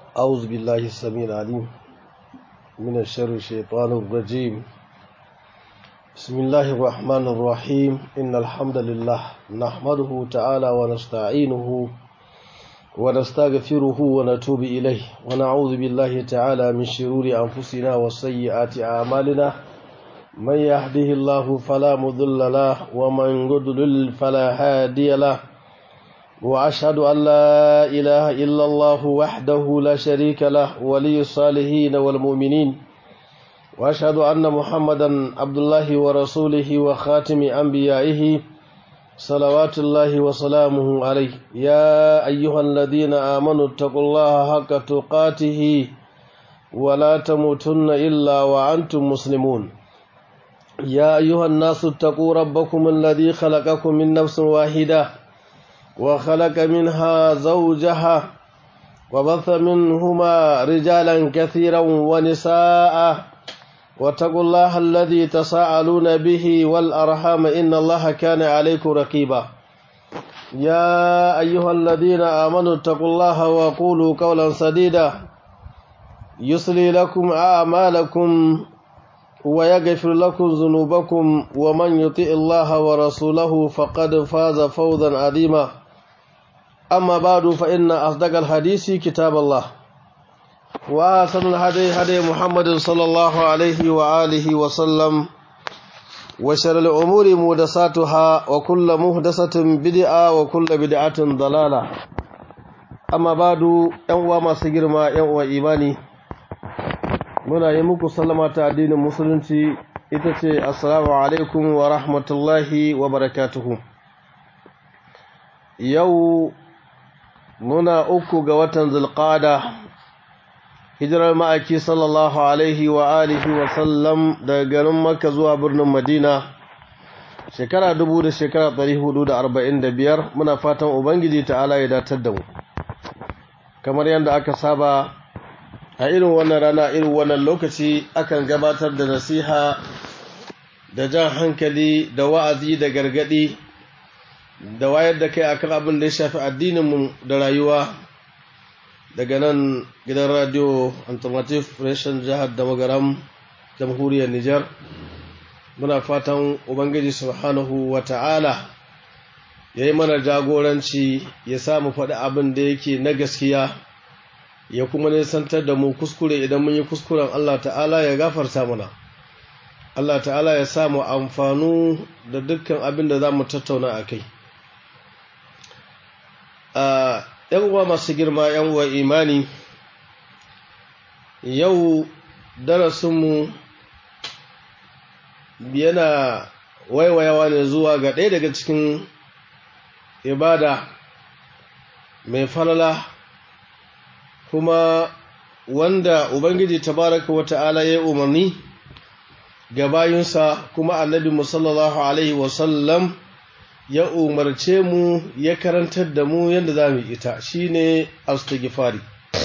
أعوذ بالله السميع العليم من الشر الشيطان الرجيم بسم الله الرحمن الرحيم إن الحمد لله نحمده تعالى ونستعينه ونستغفره ونتوب إليه ونعوذ بالله تعالى من شرور أنفسنا وسيئات أعمالنا من يهده الله فلا مضل له ومن يضلل فلا هادي له وأشهد أن لا إله إلا الله وحده لا شريك له ولي الصالحين والمؤمنين وأشهد أن محمدا عبد الله ورسوله وخاتم أنبيائه صلوات الله وسلامه عليه يا أيها الذين آمنوا اتقوا الله حق تقاته ولا تموتن إلا وأنتم مسلمون يا أيها الناس اتقوا ربكم الذي خلقكم من نفس واحدة وخلق منها زوجها وبث منهما رجالا كثيرا ونساء واتقوا الله الذي تساءلون به والأرحام إن الله كان عليكم رقيبا يا أيها الذين آمنوا اتقوا الله وقولوا قولا سديدا يصلي لكم أعمالكم ويغفر لكم ذنوبكم ومن يطع الله ورسوله فقد فاز فوزا عظيما أما بعد فإن أصدق الحديث كتاب الله وأحسن الهدي هدي محمد صلى الله عليه وآله وسلم وشر الأمور محدثاتها وكل محدثة بدعة وكل بدعة ضلالة أما بعد يوم ما سجر ما يوم إيماني muna yi muku sallama ta addinin musulunci ita ce assalamu alaikum wa rahmatullahi wa barakatuhu yau muna uku ga watan zulqada hijirar ma'aiki sallallahu alaihi wa alihi wa sallam daga garin makka zuwa birnin madina shekara dubu da shekara ɗari hudu da arba'in da biyar muna fatan ubangiji ta'ala ya datar da mu kamar yadda aka saba a irin wannan rana irin wannan lokaci akan gabatar da nasiha da jan hankali da wa'azi da gargadi da wayar da kai akan abin da ya shafi addininmu da rayuwa daga nan gidan radio alternative reshen jihar da magaram jamhuriyar Nijar muna fatan ubangiji subhanahu wa ta'ala ya yi mana jagoranci ya samu faɗi abin da yake na gaskiya ya kuma nisantar da mu kuskure idan mun yi kuskuren Allah ta'ala ya gafarta mana Allah ta'ala ya samu amfanu da dukkan abin da za mu tattauna a kai ‘yan uwa masu girma ‘yan uwa imani yau darasinmu yana waiwayawa ne zuwa ga ɗaya daga cikin ibada mai falala kuma wanda Ubangiji tabaraka wa ta'ala ya umarni ga bayinsa kuma annabi musallallahu Alaihi wasallam ya umarce mu ya karantar da mu yadda za mu ita shi ne astighfari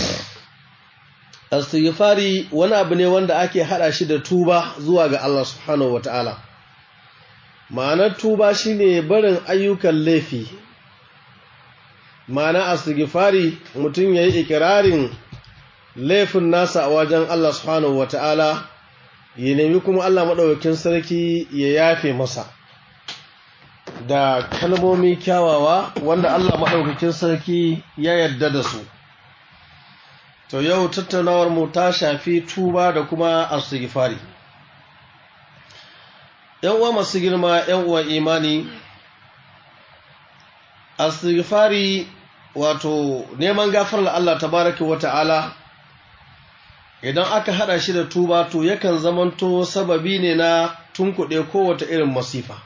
astighfari wani abu ne wanda ake hada shi da tuba zuwa ga Allah subhanahu wa ta'ala ma'anar tuba shi ne barin ayyukan laifi ma'ana astighfari mutum ya yi ikirarin laifin nasa a wajen Allah subhanahu wa ta'ala ya nemi kuma Allah maɗaukakin sarki ya yafe masa da kalmomi kyawawa wanda Allah maɗaukakin sarki ya yarda da su to yau tattaunawar mu ta shafi tuba da kuma astighfari yan uwa masu girma yan uwa imani astighfari wato neman gafarar Allah tabaraka wa ta'ala idan aka hada shi da tuba to yakan zamanto sababi ne na tunkuɗe kowace irin masifa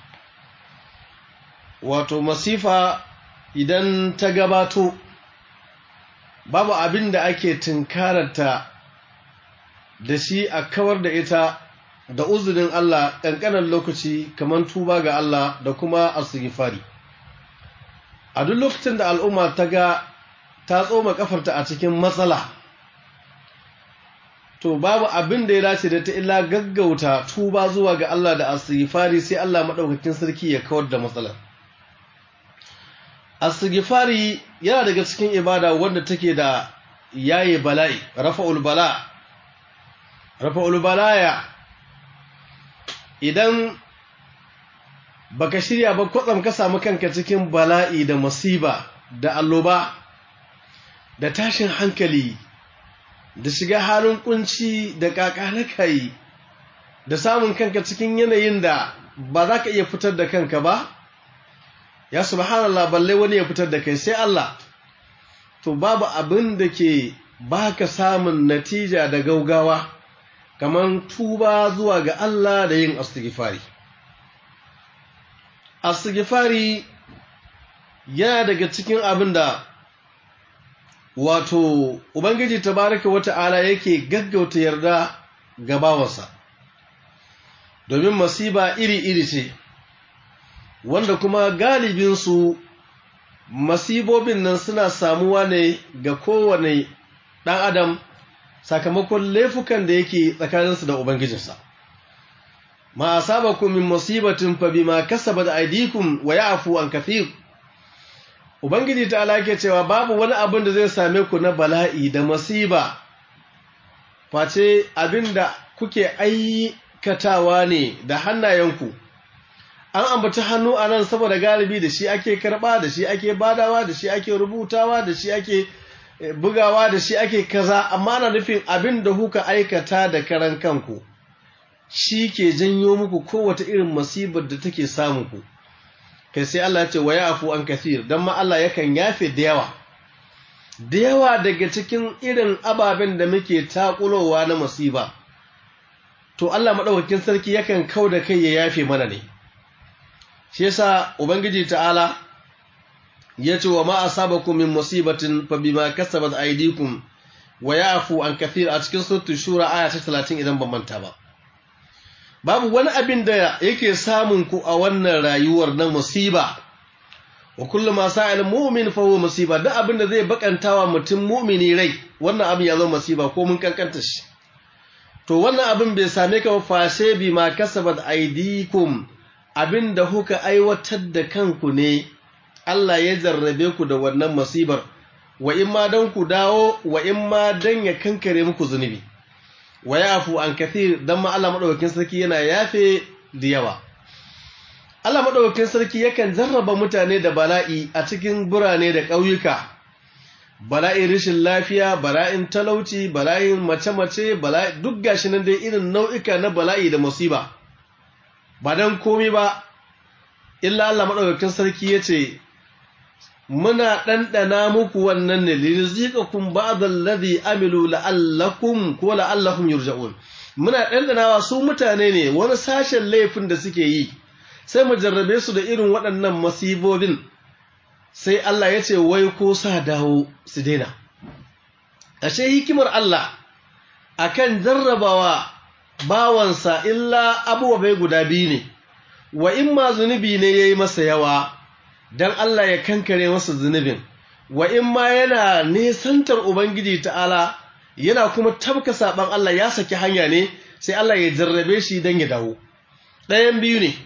wato masifa idan ta gabato babu abin da ake tunkararta da shi a kawar da ita da uzurin Allah ƙanƙanar lokaci kamar tuba ga Allah da kuma astighfari a duk lokacin da al'umma ta ga ta tsoma kafarta a cikin matsala to babu abin da ya dace da ta illa gaggauta tuba zuwa ga Allah da astighfari sai Allah madaukakin sarki ya kawar da matsalar astighfari yana daga cikin ibada wanda take da yayi bala'i rafa'ul bala rafa'ul balaya idan baka shirya ba kwatsam ka samu kanka cikin bala'i da masiba da alloba da tashin hankali da shiga halin kunci da kakanakai da samun kanka cikin yanayin da ba za ka iya fitar da kanka ba ya subhanallah balle wani ya fitar da kai sai Allah to babu abin da ke baka samun natija da gaugawa kamar tuba zuwa ga Allah da yin astighfari astighfari yana daga cikin abin da wato ubangiji tabaraka wata'ala yake gaggauta yarda ga bawansa domin masiba iri-iri ce wanda kuma galibinsu masibobin nan suna samuwa ne ga kowane ɗan adam sakamakon laifukan da yake tsakaninsu da ubangijinsa ma asabakum min musibatin fa bima kasabat aydikum wa ya'fu an kathir ubangiji ta alake cewa babu wani abin da zai same ku na bala'i da masiba face abinda kuke aikatawa ne da hannayenku an ambaci hannu a nan saboda galibi da shi ake karba da shi ake badawa da shi ake rubutawa da shi ake bugawa da shi ake kaza amma ana nufin abin da kuka aikata da karan kanku shi ke janyo muku kowace irin masibar da take samun ku kai sai Allah ya ce wa yafu an kathir dan ma Allah yakan yafe da yawa da yawa daga cikin irin ababen da muke takulowa na masiba to Allah madaukakin sarki yakan kau da kai ya yafe mana ne shi yasa ubangiji ta'ala ya ce wa ma asabakum min musibatin fa bima kasabat aydikum wa yafu an kathir a cikin suratul shura aya ta 30 idan ban manta ba babu wani abin da yake samun ku a wannan rayuwar na musiba wa kullu ma sa'al mu'min fa huwa musiba duk abin da zai bakantawa mutum mu'mini rai wannan abin ya zama musiba ko mun kankanta shi to wannan abin bai same ka ba fashe bi ma kasabat aydikum abin da kuka aiwatar da kanku ne Allah ya jarrabe ku da wannan musibar wa in ma dan ku dawo wa in ma dan ya kankare muku zunubi wa yafu an kathir dan ma Allah madaukakin sarki yana yafe da yawa Allah madaukakin sarki yakan jarraba mutane da bala'i a cikin burane da ƙauyuka bala'in rashin lafiya bala'in talauci bala'in mace-mace bala'i duk gashi nan dai irin nau'ika na bala'i da musiba ba dan komai ba illa Allah madaukakin sarki yace muna ɗanɗana muku wannan ne lirizikakun ba'dal ladhi amilu la'allakum ko la'allakum yurja'un muna ɗanɗanawa su mutane ne wani sashen laifin da suke yi sai mu jarrabe su da irin waɗannan masibobin sai Allah ya ce wai ko sa dawo su daina ashe hikimar Allah akan jarrabawa bawansa illa abubuwa guda biyu ne wa in ma zunubi ne yayi masa yawa dan Allah ya kankare masa zunubin wa in ma yana nesantar ubangiji ta'ala yana kuma tabka saban Allah ya saki hanya ne sai Allah ya jarrabe shi dan ya dawo ɗayan biyu ne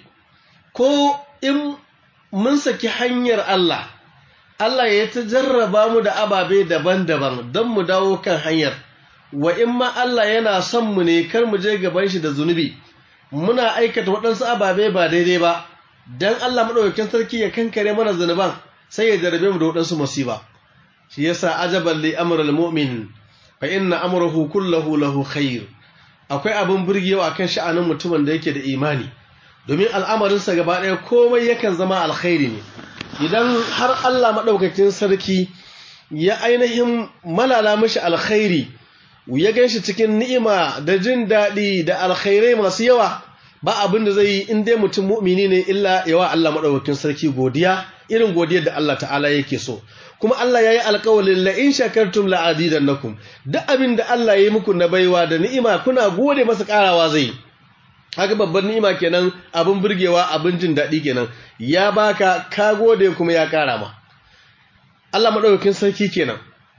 ko in mun saki hanyar Allah Allah ya ta jarraba mu da ababe daban-daban don mu dawo kan hanyar wa in ma Allah yana son mu ne kar mu je gaban shi da zunubi muna aikata waɗansu ababe ba daidai ba dan Allah madaukakin sarki ya kankare mana zanuban sai ya jarabe mu da wadansu musiba shi yasa ajaban li amrul mu'min fa inna amruhu kulluhu lahu khair akwai abin burgewa akan sha'anin mutumin da yake da imani domin al'amarin sa gaba ɗaya komai yakan zama alkhairi ne idan har Allah madaukakin sarki ya ainihin malala mishi alkhairi ya ganshi cikin ni'ima da jin daɗi da alkhairai masu yawa ba abin da zai yi in dai mutum mu'mini ne illa yawa Allah madaukakin sarki godiya irin godiyar da Allah ta'ala yake so kuma Allah yayi alƙawalin la in shakartum la azidannakum duk abin da Allah yayi muku na baiwa da ni'ima kuna gode masa karawa zai haka babban ni'ima kenan abin burgewa abin jin daɗi kenan ya baka ka gode kuma ya kara ma Allah madaukakin sarki kenan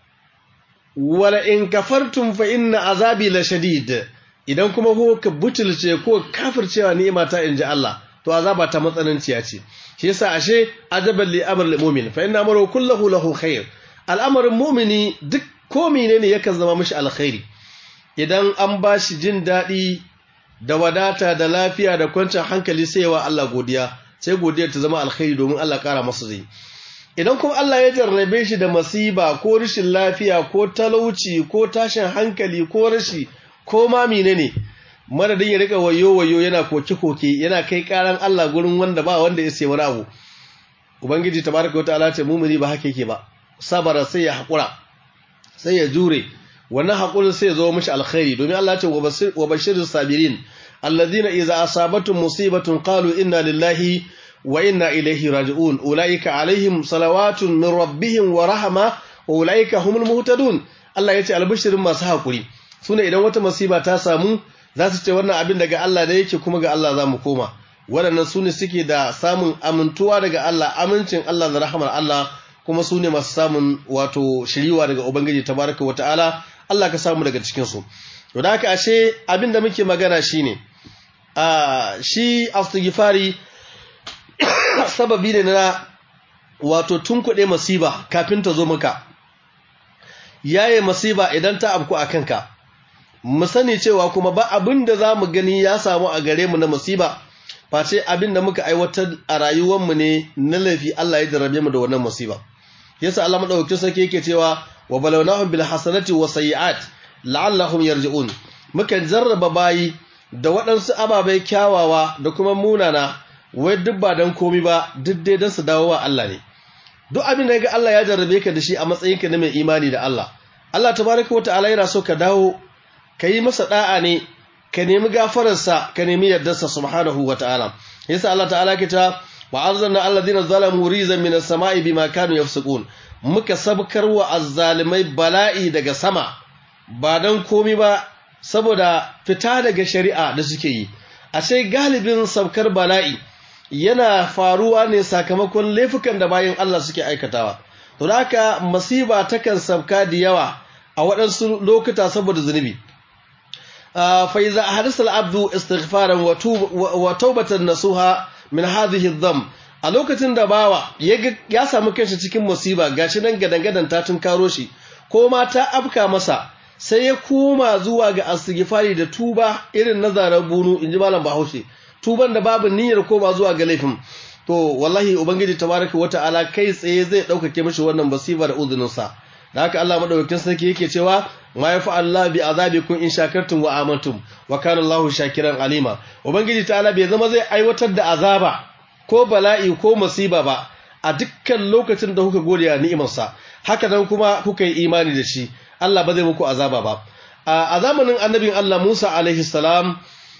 wala in kafartum fa inna azabi la shadid idan kuma ko ka butulce ko kafircewa ni'ima ta inji Allah to azaba ta matsananciya ce shi yasa ashe ajaban li amr lil mu'min fa inna amru kulluhu lahu khair al'amarin mu'mini duk ko menene yakan zama mishi alkhairi idan an ba shi jin daɗi da wadata da lafiya da kwanciyar hankali sai wa Allah godiya sai godiyar ta zama alkhairi domin Allah ƙara masa zai idan kuma Allah ya jarrabe shi da masiba ko rashin lafiya ko talauci ko tashin hankali ko rashi ko ma menene madadin ya rika wayo wayo yana koke koke yana kai karan Allah gurin wanda ba wanda ya sai wani abu ubangiji tabaraka wa ta'ala ce mumuni ba haka yake ba sabara sai ya hakura sai ya jure wannan hakurin sai ya zo mishi alkhairi domin Allah ce wa bashirus sabirin alladhina idza asabatuhum musibatun qalu inna lillahi wa inna ilaihi raji'un ulaika alaihim salawatun min rabbihim wa rahma wa ulaika humul muhtadun Allah yace albishirin masu hakuri sune idan wata masiba ta samu za su ce wannan abin daga Allah da yake kuma ga Allah za mu koma waɗannan sune suke da samun amintuwa daga Allah amincin Allah da rahamar Allah kuma sune masu samun wato shiriwa daga ubangiji tabaraka wata'ala Allah ka samu daga cikin su to da haka ashe abin da muke magana shine a shi astighfari sababi ne na wato tunkuɗe masiba kafin ta zo maka yaye masiba idan ta abku a kanka mu sani cewa kuma ba abin da za mu gani ya samu a gare mu na masiba face abin da muka aiwatar a rayuwarmu ne na laifi Allah ya jarabe mu da wannan masiba yasa Allah madaukakin sarki yake cewa wa balawnahum bil hasanati wa sayyi'at la'allahum yarji'un muka jarraba bayi da waɗansu ababai kyawawa da kuma munana wai duk ba don komi ba duk dai don su dawo wa Allah ne duk abin da ga Allah ya jarrabe ka da shi a matsayinka na mai imani da Allah Allah tabaraka wata'ala yana so ka dawo ka yi masa da'a ne ka nemi gafararsa ka nemi yardarsa subhanahu wata'ala yasa Allah ta'ala ke ta wa arzanna alladhina zalamu rizan min as-sama'i bima kanu yafsukun muka sabkar wa azzalimai bala'i daga sama ba don komi ba saboda fita daga shari'a da suke yi a sai galibin sabkar bala'i yana faruwa ne sakamakon laifukan da bayan Allah suke aikatawa to haka masiba takan sabka da yawa a waɗansu lokuta saboda zunubi fa iza hadasa al-abdu istighfaran wa tawbatan nasuha min hadhihi adh a lokacin da bawa ya samu kanshi cikin musiba gashi nan gadangadan ta tunkaro shi ko ma ta afka masa sai ya koma zuwa ga astighfari da tuba irin na zarar bunu inji malam Bahaushe tuban da babu niyyar koma zuwa ga laifin to wallahi ubangiji tabaraka wata'ala kai tsaye zai daukake mishi wannan basiba da uzunin sa da haka Allah madaukakin sarki yake cewa ma yafa Allah bi azabikum in shakartum wa amantum wa kana Allahu shakiran alima ubangiji ta'ala bai zama zai aiwatar da azaba ko bala'i ko masiba ba a dukkan lokacin da kuka gode ya ni'imarsa haka nan kuma kuka yi imani da shi Allah ba zai muku azaba ba a zamanin annabin Allah Musa alaihi salam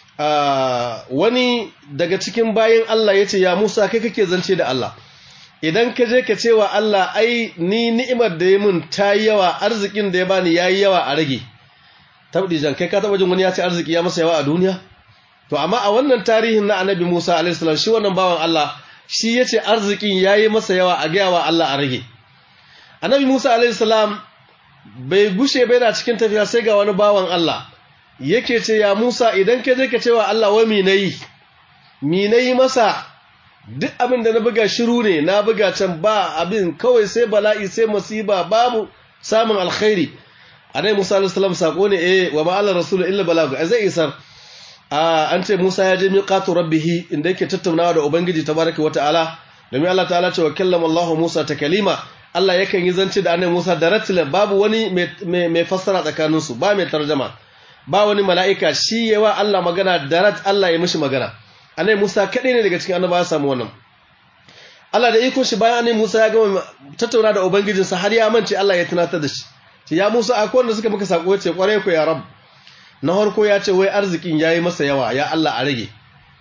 wani daga cikin bayan Allah ya ce ya Musa kai kake zance da Allah idan ka je ka ce wa Allah ai ni ni'imar da ya mun ta yi yawa arzikin da ya bani ya yi yawa a rage tabdi jan kai ka taba jin wani ya ce arziki ya masa yawa a duniya to amma a wannan tarihin na annabi Musa alaihi salam shi wannan bawan Allah shi ya ce arzikin ya yi masa yawa a gaya wa Allah a rage annabi Musa alaihi salam bai gushe bai na cikin tafiya sai ga wani bawan Allah yake ce ya Musa idan ka je ka ce wa Allah wa mi nayi mi nayi masa duk abin da na buga shiru ne na buga can ba abin kawai sai bala'i sai musiba babu samun alkhairi annabi Musa alaihi salam sako ne eh wa ma ala rasul illa balagu zai isar an ce Musa ya je miqatu rabbih inda yake tattaunawa da ubangiji tabaraka wataala domin Allah ta'ala ce wa kallama Allah Musa takalima Allah yakan yi zance da annabi Musa da ratilan babu wani mai fassara tsakaninsu ba mai tarjama ba wani mala'ika shi yawa Allah magana da rat Allah ya mishi magana annabi Musa kadai ne daga cikin annabawa ya samu wannan Allah da iko shi bayan annabi Musa ya gama tattauna da ubangijinsa har ya mance Allah ya tunatar da shi ce ya Musa akwai wanda suka maka sako ce kware ku ya rab na harko ya ce wai arzikin yayi masa yawa ya Allah a rage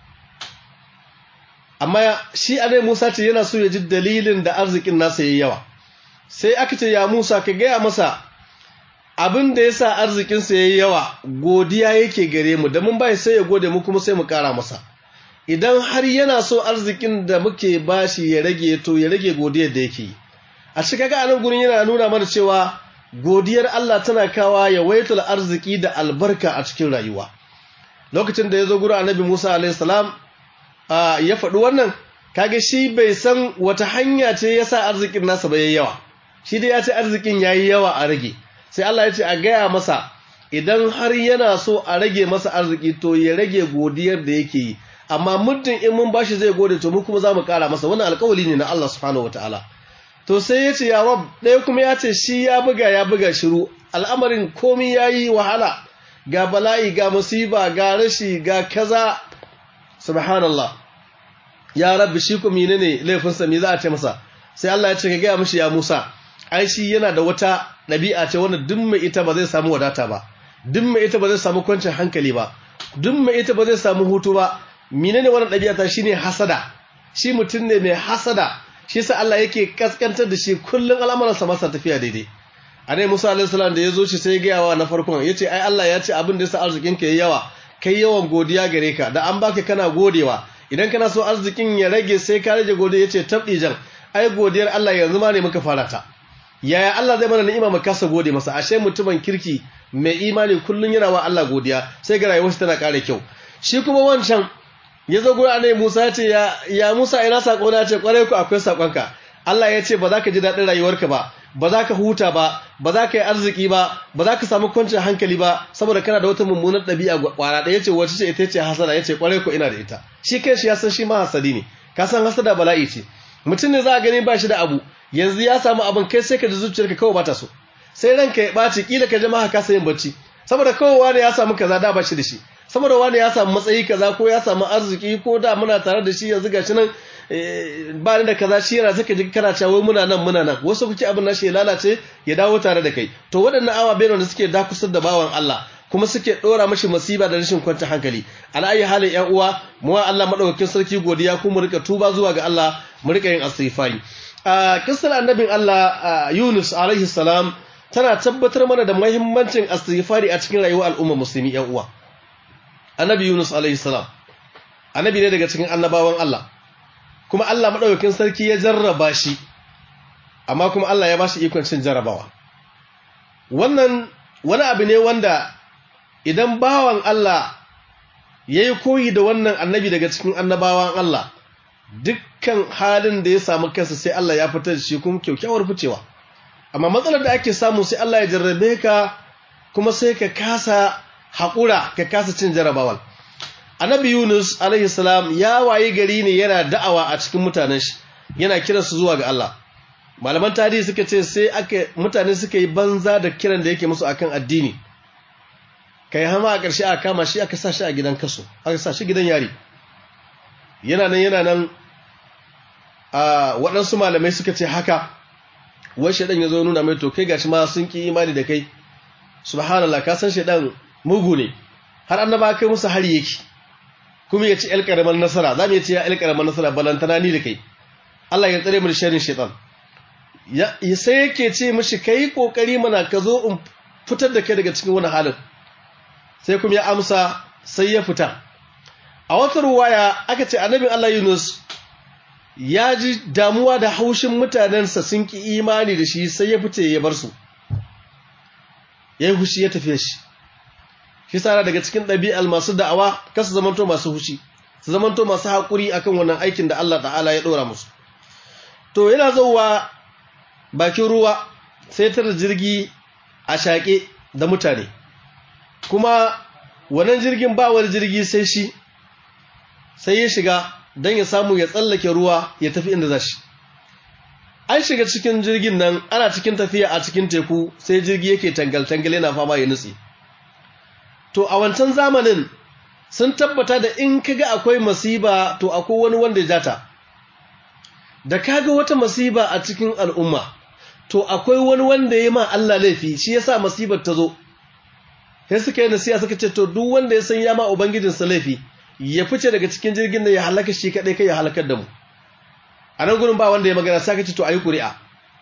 amma shi annabi Musa ce yana so ya ji dalilin da arzikin nasa yayi yawa sai aka ce ya Musa ka gaya masa abin da ya sa arzikinsa ya yi yawa godiya yake gare mu da mun bai sai ya gode mu kuma sai mu kara masa idan har yana so arzikin da muke bashi ya rage to ya rage godiyar da yake yi a cikin ga anan gurin yana nuna mana cewa godiyar Allah tana kawa ya waitul arziki da albarka a cikin rayuwa lokacin da ya zo gurin annabi Musa alaihi salam ya faɗi wannan kage shi bai san wata hanya ce yasa arzikin nasa ba yayi yawa shi dai ya ce arzikin yayi yawa a rage sai Allah ya ce a gaya masa idan har yana so a rage masa arziki to ya rage godiyar da yake yi amma muddin in mun bashi zai gode to mu kuma za mu ƙara masa wannan alƙawali ne na Allah subhanahu wataala to sai ya ce ya rab ɗaya kuma ya ce shi ya buga ya buga shiru al'amarin komi ya yi wahala ga bala'i ga musiba ga rashi ga kaza subhanallah ya rabbi shi kuma ne ne laifinsa me za a ce masa sai Allah ya ce ka gaya mishi ya Musa ai shi yana da wata ɗabi'a ce wanda duk mai ita ba zai samu wadata ba duk mai ita ba zai samu kwancin hankali ba duk mai ita ba zai samu hutu ba menene wannan ɗabi'a ta shine hasada shi mutum ne mai hasada shi yasa Allah yake kaskantar da shi kullun al'amuransa masa tafiya daidai anai Musa alaihi salam da yazo shi sai ya wa na farkon yace ai Allah ya ce abin da yasa arzikin ka yayi yawa kai yawan godiya gare ka da an baka kana godewa idan kana so arzikin ya rage sai ka rage godiya yace tabdi jan ai godiyar Allah yanzu ma ne muka fara ta yaya Allah zai mana ni'ima mu kasa gode masa ashe mutumin kirki mai imani kullun yana wa Allah godiya sai ga rayuwarsa tana ƙara kyau shi kuma wancan ya zo gurin annabi Musa ya ce ya Musa ina sako na ce kwarai ku akwai sakonka Allah ya ce ba za ka ji daɗin rayuwarka ba ba za ka huta ba ba za ka yi arziki ba ba za ka samu kwancin hankali ba saboda kana da wata mummunar ɗabi'a kwara ɗaya ce wacce ce ita ce hasada ya ce kwarai ku ina da ita shi kai shi ya san shi ma hasadi ne ka san hasada bala'i ce mutum ne za a gani ba shi da abu yanzu ya samu abin kai sai ka ji zuciyarka kawai ba ta so sai ranka ya ɓaci kila ka ji ma ka yin bacci saboda kawai wani ya samu kaza da ba shi da shi saboda wani ya samu matsayi kaza ko ya samu arziki ko da muna tare da shi yanzu gashi nan ba ni da kaza shi yana saka ji kana cewa muna nan muna nan wasu kuke abin nashi ya lalace ya dawo tare da kai to waɗannan awa bayan da suke dakusar da bawan Allah kuma suke dora mashi masiba da rashin kwanta hankali ala ayi halin ƴan uwa mu wa Allah madaukakin sarki godiya kuma mu rika tuba zuwa ga Allah mu rika yin istighfari a kissar annabin Allah Yunus alaihi salam tana tabbatar mana da muhimmancin istighfari a cikin rayuwar al'umma musulmi ƴan uwa annabi Yunus alaihi salam annabi ne daga cikin annabawan Allah kuma Allah madaukakin sarki ya jarraba shi amma kuma Allah ya bashi ikon cin jarrabawa wannan wani abu ne wanda idan bawan Allah yayi koyi da wannan annabi daga cikin annabawan Allah dukkan halin da ya samu kansa sai Allah ya fitar da shi kuma kyaukyawar ficewa amma matsalar da ake samu sai Allah ya jarrabe ka kuma sai ka kasa haƙura ka kasa cin jarabawal annabi yunus alaihi salam ya wayi gari ne yana da'awa a cikin mutanen shi yana kiransu zuwa ga Allah malaman tarihi suka ce sai aka mutane suka yi banza da kiran da yake musu akan addini kai hama a ƙarshe aka kama shi aka sa shi a gidan kaso aka sa shi gidan yari yana nan yana nan a waɗansu malamai suka ce haka wai shaɗan ya zo nuna mai to kai gashi ma sun ƙi imani da kai subhanallah ka san shaɗan mugu ne har annaba kai musu hari yake kuma ya ci ƴar ƙaramar nasara za mu ce ya ƴar ƙaramar nasara balantana ni da kai Allah ya tsare mu da sharrin shaitan ya sai yake ce mishi kai kokari mana ka zo in fitar da kai daga cikin wani halin sai kuma ya amsa sai ya fita a wata ruwaya aka ce annabin Allah Yunus ya ji damuwa da haushin mutanensa sun ki imani da shi sai ya fice ya bar su ya yi hushi ya tafiye shi shi tsara daga cikin ɗabi'al masu da'awa kasu zamanto masu hushi su zamanto masu haƙuri akan wannan aikin da Allah ta'ala ya ɗora musu to yana zauwa bakin ruwa sai tara jirgi a shaƙe da mutane kuma wannan jirgin ba wani jirgi sai shi sai ya shiga don ya samu ya tsallake ruwa ya tafi inda za shi an shiga cikin jirgin nan ana cikin tafiya a cikin teku sai jirgi yake tangal-tangal yana fama ya nutse to a wancan zamanin sun tabbata da in kaga akwai masiba to akwai wani wanda ya jata da kaga wata masiba a cikin al'umma to akwai wani wanda ya ma Allah laifi shi yasa masibar ta zo sai suka yi nasiha suka ce to duk wanda ya san ya ma ubangijinsa laifi ya fice daga cikin jirgin da ya halaka shi kadai kai ya halakar da mu a nan gurin ba wanda ya magana sai ka ce to ayi ƙuri'a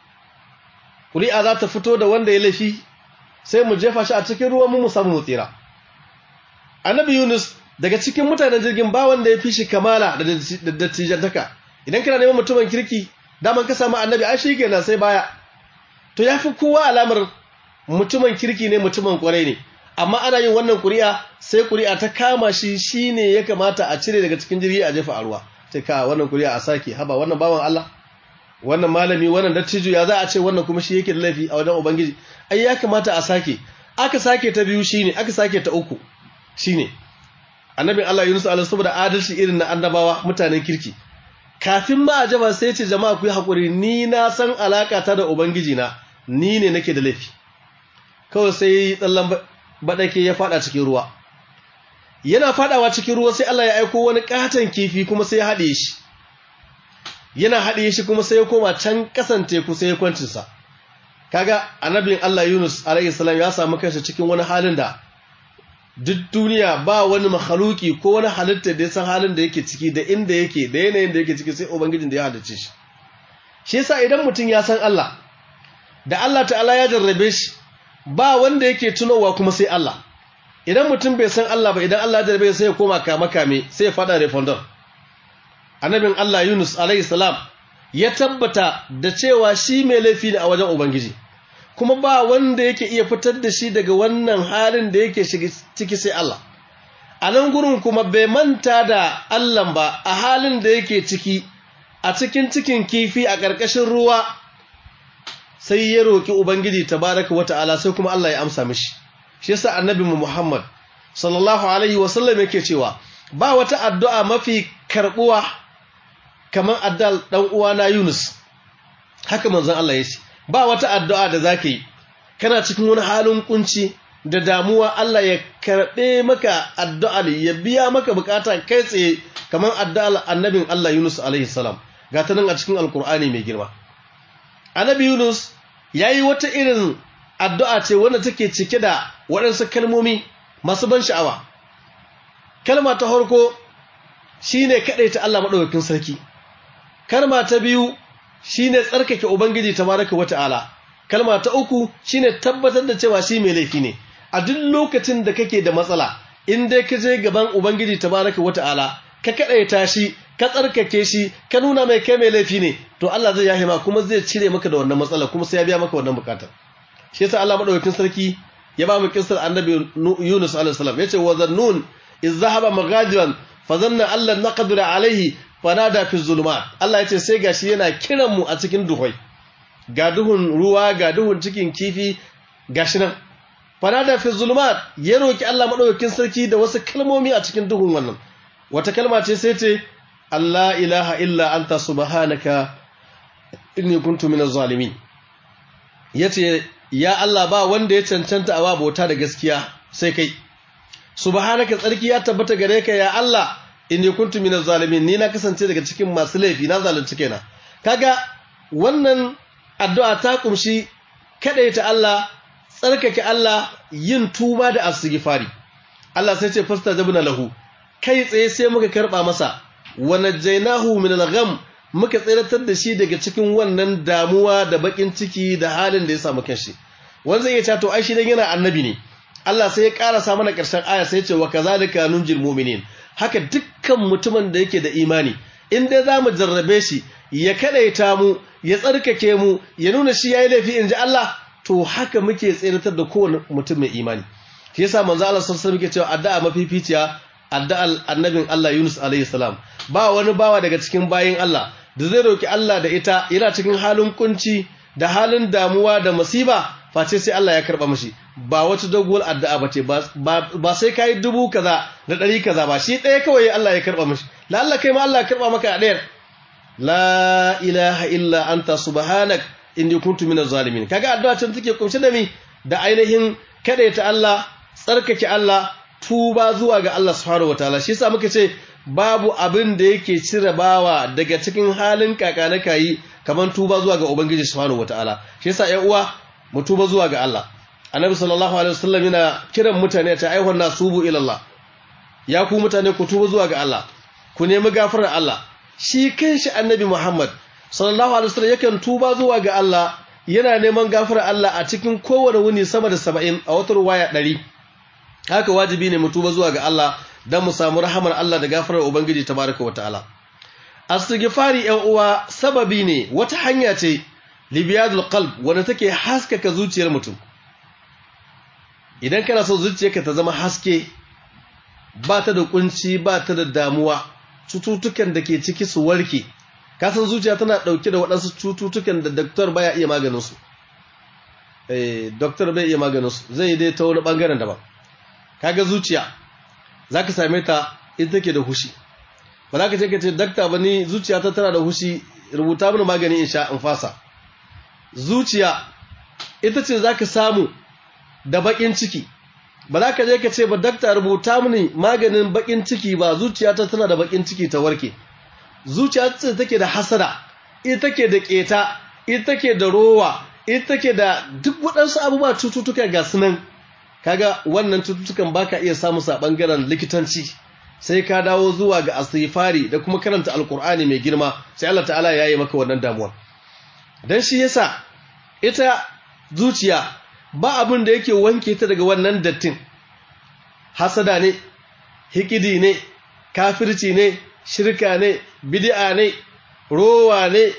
ƙuri'a za ta fito da wanda ya laifi sai mu jefa shi a cikin ruwan mu mu samu mu tsira annabi yunus daga cikin mutanen jirgin ba wanda ya fi shi kamala da dattijantaka idan kana neman mutumin kirki daman ka samu annabi ai shi kenan sai baya to ya fi kowa alamar mutumin kirki ne mutumin kwarai ne amma ana yin wannan ƙuri'a sai ƙuri'a ta kama shi shine ya kamata a cire daga cikin jirgi a jefa a ruwa sai ka wannan ƙuri'a a sake haba wannan bawan Allah wannan malami wannan dattijo ya za a ce wannan kuma shi yake da laifi a wajen ubangiji ai ya kamata a sake aka sake ta biyu shine aka sake ta uku shine annabin Allah Yunus alaihi saboda adalci irin na annabawa mutanen kirki kafin ma a jaba sai ce jama'a ku yi hakuri ni na san alaka ta da ubangiji na ni ne nake da laifi kawai sai tsallan badake ya fada cikin ruwa yana fadawa cikin ruwa sai Allah ya aiko wani katon kifi kuma sai ya haɗe shi yana haɗe shi kuma sai ya koma can kasan teku sai ya kwancin sa kaga annabin Allah Yunus alaihi salam ya samu kansa cikin wani halin da duk duniya ba wani mahaluki ko wani halitta da ya san halin da yake ciki da inda yake da yanayin da yake ciki sai ubangijin da ya halicce shi shi yasa idan mutum ya san Allah da Allah ta'ala ya jarrabe shi ba wanda yake tunowa kuma sai Allah idan mutum bai san Allah ba idan Allah ya jarrabe sai ya koma kama kame sai ya fada refondon annabin Allah Yunus alaihi salam ya tabbata da cewa shi mai laifi ne a wajen ubangiji kuma ba wanda yake iya fitar da shi daga wannan halin da yake ciki sai Allah a nan gurin kuma bai manta da Allah ba a halin da yake ciki a cikin cikin kifi a ƙarƙashin ruwa sai ya roƙi ubangiji tabaraka wata'ala sai kuma Allah ya amsa mishi shi yasa annabi Muhammad sallallahu alaihi wasallam yake cewa ba wata addu'a mafi karbuwa kamar addal dan uwana Yunus haka manzon Allah ya ce ba wata addu'a da zaka yi kana cikin wani halin kunci da damuwa Allah ya karbe maka addu'a ya biya maka bukata kai tsaye kamar addu'ar annabin Allah Yunus alaihi salam ga ta nan a cikin alkur'ani mai girma annabi Yunus yayi wata irin addu'a ce wanda take cike da waɗansu kalmomi masu ban sha'awa kalma ta farko shine ta Allah madaukakin sarki kalma ta biyu shine tsarkake ubangiji tabaraka wata'ala kalma ta uku shine tabbatar da cewa shi mai laifi ne a duk lokacin da kake da matsala in dai ka je gaban ubangiji tabaraka wata'ala ka kadaita shi ka tsarkake shi ka nuna mai kai mai laifi ne to Allah zai yahe ma kuma zai cire maka da wannan matsala kuma sai ya biya maka wannan bukatar shi yasa Allah madaukakin sarki ya ba mu kissar annabi Yunus alaihi salam yace wa zannun iz zahaba maghadiran fa zanna Allah naqdira alaihi fanada fi zulumat Allah yace sai gashi yana kiran mu a cikin duhai ga duhun ruwa ga duhun cikin kifi gashi nan fanada fi zulumat ya roki Allah madaukakin sarki da wasu kalmomi a cikin duhun wannan wata kalma ce sai ce Allah ilaha illa anta subhanaka inni kuntu minaz zalimin yace ya Allah ba wanda ya cancanta a bauta da gaskiya sai kai subhanaka tsarki ya tabbata gare ka ya Allah inni kuntu minaz zalimin ni na kasance daga cikin masu laifi na zalunci kaina kaga wannan addu'a ta kumshi kadaita Allah tsarkake Allah yin tuba da astighfari Allah sai ce fastajabna lahu kai tsaye sai muka karba masa wa najaynahu min al-gham muka tsiratar da shi daga cikin wannan damuwa da bakin ciki da halin da ya samu kanshi wanda zai ce to ai shi dan yana annabi ne Allah sai ya karasa mana karshen aya sai ya ce wa kazalika nunjil mu'minin haka dukkan mutumin da yake da imani in dai zamu jarrabe shi ya kadaita mu ya tsarkake mu ya nuna shi yayi laifi inji Allah to haka muke tsiratar da kowane mutum mai imani shi yasa manzo Allah sallallahu alaihi wasallam yake cewa addu'a mafificiya addu'ar annabin Allah Yunus alaihi salam ba wani bawa daga cikin bayin Allah da zai roki Allah da ita yana cikin halin kunci da halin damuwa da musiba face sai Allah ya karba mishi ba wata doguwar addu'a bace ba sai kai dubu kaza da ɗari kaza ba shi ɗaya kawai Allah ya karba mishi la Allah kai ma Allah ya karba maka a ɗayar la ilaha illa anta subhanak inni kuntu minaz zalimin kaga addu'a can take kunshe da mi da ainihin kadaita Allah tsarkake Allah tuba zuwa ga Allah subhanahu wataala shi yasa muka ce babu abin da yake cire bawa daga cikin halin kakana kayi kaman tuba zuwa ga ubangiji subhanahu wataala shi yasa ƴan uwa mu tuba zuwa ga Allah annabi sallallahu alaihi wasallam yana kiran mutane ta ayyuhan nasubu ila Allah ya ku mutane ku tuba zuwa ga Allah ku nemi gafarar Allah shi kanshi annabi Muhammad sallallahu alaihi wasallam yakan tuba zuwa ga Allah yana neman gafarar Allah a cikin kowane wuni sama da 70 a wata ruwaya 100 haka wajibi ne mu tuba zuwa ga Allah dan mu samu rahamar Allah da gafarar ubangiji tabaraka wataala astighfari yan uwa sababi ne wata hanya ce libiyadul qalb wanda take haskaka zuciyar mutum idan kana so zuciyarka ta zama haske ba ta da kunci ba ta da damuwa cututtukan da ke ciki su warke kasan zuciya tana ɗauke da waɗansu cututtukan da doktor baya iya maganinsu eh doktor bai iya maganinsu zai dai ta wani ɓangaren daban kaga zuciya za ka same ta ita take da hushi ba za ka ce ka ce dakta ba ni zuciya ta tana da hushi rubuta mini magani in sha in fasa zuciya ita ce za ka samu da baƙin ciki ba za ka je ka ce ba dakta rubuta mini maganin baƙin ciki ba zuciya ta tana da baƙin ciki ta warke zuciya ce take da hasada ita take da keta ita take da rowa ita take da duk waɗansu abubuwa cututtuka ga sunan kaga wannan cututtukan baka iya samu sa bangaren likitanci sai ka dawo zuwa ga asifari da kuma karanta alkur'ani mai girma sai Allah ta'ala ya yi maka wannan damuwa dan shi yasa ita zuciya ba abin da yake wanke ta daga wannan dattin hasada ne hikidi ne kafirci ne shirka ne bid'a ne rowa ne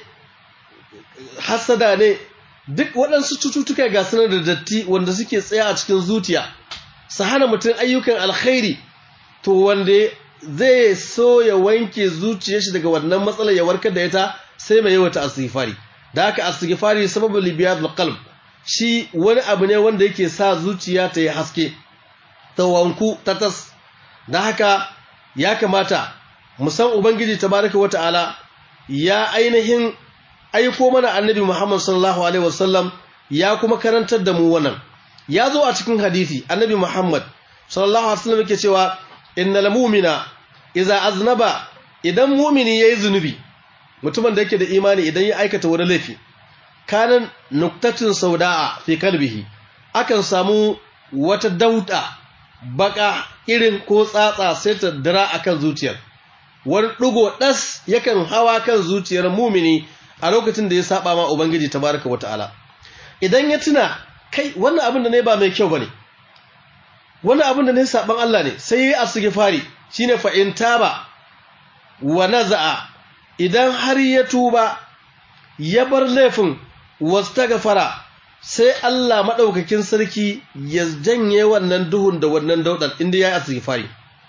hasada ne duk waɗansu cututtuka ga sanar da datti wanda suke tsaya a cikin zuciya su hana mutum ayyukan alkhairi to wanda zai so ya wanke zuciyar shi daga wannan matsalar ya warkar da ita sai mai yawata astighfari da haka astighfari sababu libiyadul qalb shi wani abu ne wanda yake sa zuciya ta yi haske ta wanku ta tas da haka ya kamata mu san ubangiji tabaraka wata'ala ya ainihin aiko mana annabi Muhammad sallallahu alaihi wasallam ya kuma karantar da mu wannan ya zo a cikin hadisi annabi Muhammad sallallahu alaihi wasallam yake cewa innal mu'mina idza aznaba idan mu'mini yayi zunubi mutumin da yake da imani idan ya aikata wani laifi kanan nuktatin sauda'a fi kalbihi akan samu wata dauda baka irin ko tsatsa sai ta dira akan zuciyar wani ɗigo ɗas yakan hawa kan zuciyar mumini a lokacin da ya saba ma Ubangiji tabaraka wata'ala idan ya tuna kai wannan abin da ne ba mai kyau bane wannan abin da ne saban Allah ne sai yayi asghifari shine fa in taba wa naza'a idan har ya tuba ya bar laifin wastaghfara sai Allah madaukakin sarki ya janye wannan duhun da wannan daudan inda yayi asghifari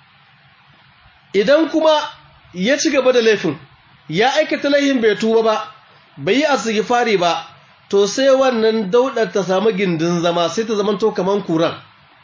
idan kuma ya ci gaba da laifin ya aikata laifin bai tuba ba bai yi asghifari ba to sai wannan daudar ta samu gindin zama sai ta zamanto kaman kuran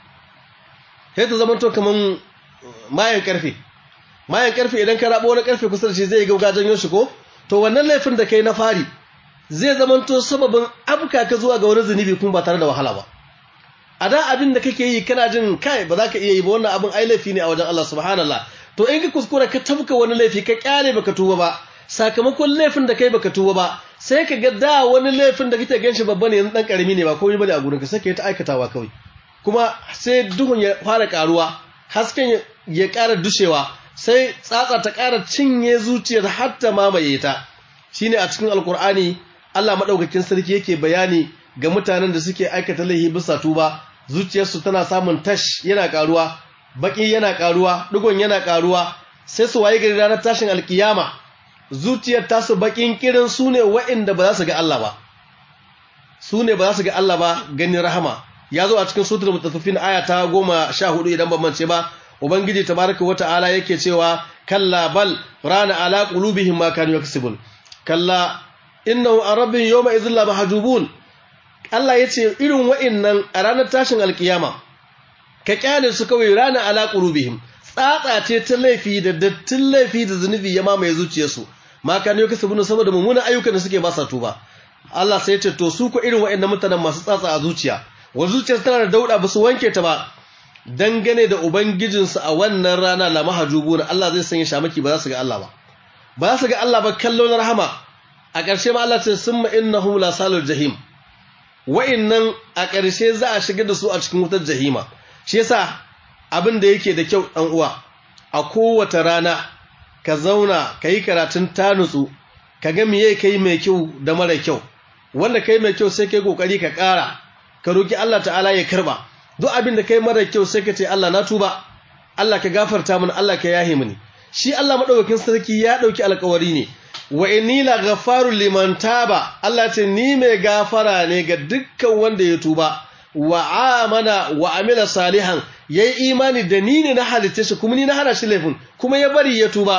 sai ta zamanto kaman mayan karfe mayan karfe idan ka rabo wani karfe kusa da shi zai gauga janyo shi ko to wannan laifin da kai na fari zai zamanto sababin abuka ka zuwa ga wani zunubi kuma ba tare da wahala ba a da abin da kake yi kana jin kai ba za ka iya yi ba wannan abin ai laifi ne a wajen Allah subhanallah to in ka kuskura ka tabka wani laifi ka kyale baka tuba ba sakamakon laifin da kai baka tuba ba sai ka ga da wani laifin da kake ganshi babba ne yanzu dan karami ne ba komai bane a gurin ka sai ka yi ta aikatawa kawai kuma sai duhun ya fara karuwa hasken ya ƙara dushewa sai tsatsa ta ƙara cinye zuciyar har ta mamaye ta shine a cikin alkur'ani Allah madaukakin sarki yake bayani ga mutanen da suke aikata laifi bisa tuba zuciyarsu tana samun tash yana karuwa baki yana karuwa dugon yana karuwa sai su waye gari ranar tashin alkiyama zuciyar tasu bakin kirin su ne wa'inda ba za su ga Allah ba su ne ba za su ga Allah ba ganin rahama ya zo a cikin sutur mutaffifin aya ta goma sha hudu idan ban mance ba ubangiji tabaraka wa ta'ala yake cewa kalla bal rana ala qulubihim ma kanu yaksubun kalla innahu arabbin yawma idhil la mahjubun Allah yace irin wa'innan a ranar tashin alkiyama ka kyale su kawai rana ala qulubihim tsatsa ce ta laifi da dattin laifi da zunubi ya mamaye zuciyarsu ma kanu yaksubun saboda mummunan ayyukan da suke ba sa tuba Allah sai ya ce to su ko irin wa'innan mutanen masu tsatsa a zuciya wa zuciyar tana da dauda ba su wanke ta ba dangane da ubangijinsu a wannan rana la mahjubuna Allah zai sanya shamaki ba za su ga Allah ba ba za su ga Allah ba kallon rahama a ƙarshe ma Allah ce summa innahum la salul jahim wa'innan a ƙarshe za a shigar da su a cikin wutar jahima shi yasa abin da yake da kyau dan uwa a kowace rana ka zauna ka yi karatun tanutsu ka ga miye kai mai kyau da mara kyau wanda kai mai kyau sai kai kokari ka ƙara ka roki Allah ta'ala ya karba duk abin da kai mara kyau sai ka ce Allah na tuba Allah ka gafarta mini Allah ka yahe mini shi Allah madaukakin sarki ya dauki alƙawari ne wa inni la ghafarul liman taba Allah ce ni mai gafara ne ga dukkan wanda ya tuba wa amana wa amila salihan yayi imani da ni ne na halitta shi kuma ni na hana shi laifin kuma ya bari ya tuba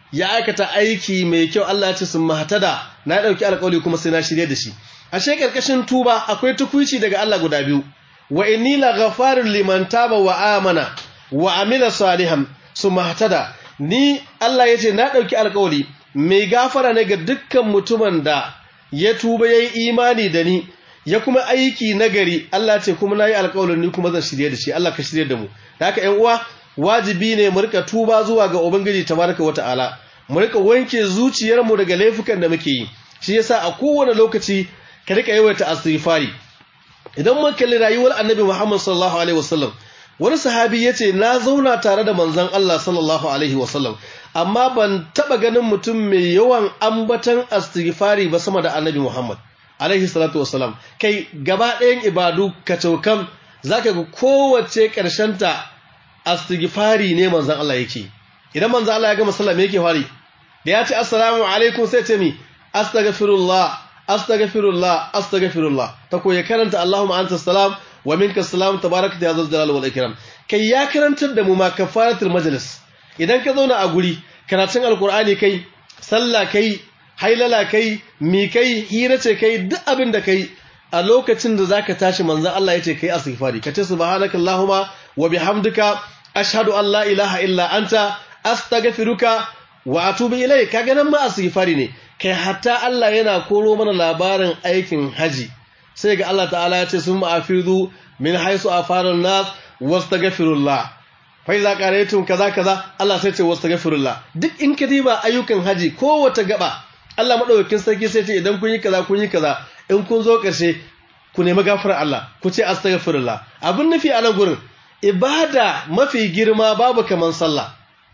ya aikata aiki mai kyau Allah ya ce sun mahtada na dauki alƙawari kuma sai na shirye da shi ashe karkashin tuba akwai tukuici daga Allah guda biyu wa inni la ghafarun liman taba wa amana wa amila salihan su mahtada ni Allah ya ce na dauki alƙawari mai gafara ne ga dukkan mutumin da ya tuba yayi imani da ni ya kuma aiki nagari Allah ce kuma nayi alƙawarin ni kuma zan shirye da shi Allah ka shirye da mu da haka ƴan uwa wajibi ne mu rika tuba zuwa ga ubangiji tabaraka wataala mu rika wanke zuciyarmu daga laifukan da muke yi shi yasa a kowane lokaci ka rika yawaita istighfari idan mun kalli rayuwar annabi Muhammad sallallahu alaihi wasallam wani sahabi yace na zauna tare da manzon Allah sallallahu alaihi wasallam amma ban taba ganin mutum mai yawan ambatan istighfari ba sama da annabi Muhammad alaihi salatu wasallam kai gaba ɗayan ibadu kacaukan zaka ga kowace ta istighfari ne manzon Allah yake idan manzon Allah ya gama sallah me yake fari da ya ce assalamu alaikum sai ce mi astaghfirullah astaghfirullah astaghfirullah ta koyi karanta Allahumma anta salam wa minka salam tabarakta ya zal jalal wal ikram kai ya karantar da mu ma kafaratul majlis idan ka zauna a guri karatun alqur'ani kai sallah kai hailala kai mi kai hira ce kai duk abin da kai a lokacin da zaka tashi manzon Allah yace kai istighfari kace subhanakallahumma wa bihamdika ashhadu an la ilaha illa anta astaghfiruka wa atubu ilayk kaga nan ma istighfari ne kai hatta Allah yana koro mana labarin aikin haji sai ga Allah ta'ala ya ce sun ma'afidu min haisu afaran nas wastaghfirullah fa iza qara'tum kaza kaza Allah sai ce wastaghfirullah duk in ka diba ayyukan haji kowace gaba Allah madaukakin sarki sai ce idan kun yi kaza kun yi kaza in kun zo karshe ku nemi gafarar Allah ku ce astaghfirullah abin nufi a nan gurin ibada mafi girma babu kaman sallah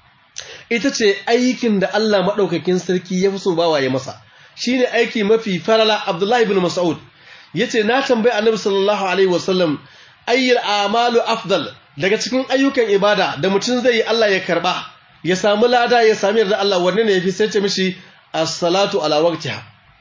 ita ce aikin da Allah maɗaukakin sarki ya fi so bawa ya masa shi ne aiki mafi farala Abdullahi bin Mas'ud ya ce na tambayi annabi sallallahu alaihi wasallam ayyar amalu afdal daga cikin ayyukan ibada da mutum zai yi Allah ya karɓa ya samu lada ya sami yarda Allah wanne ne ya fi sai ce mishi as-salatu ala waqtiha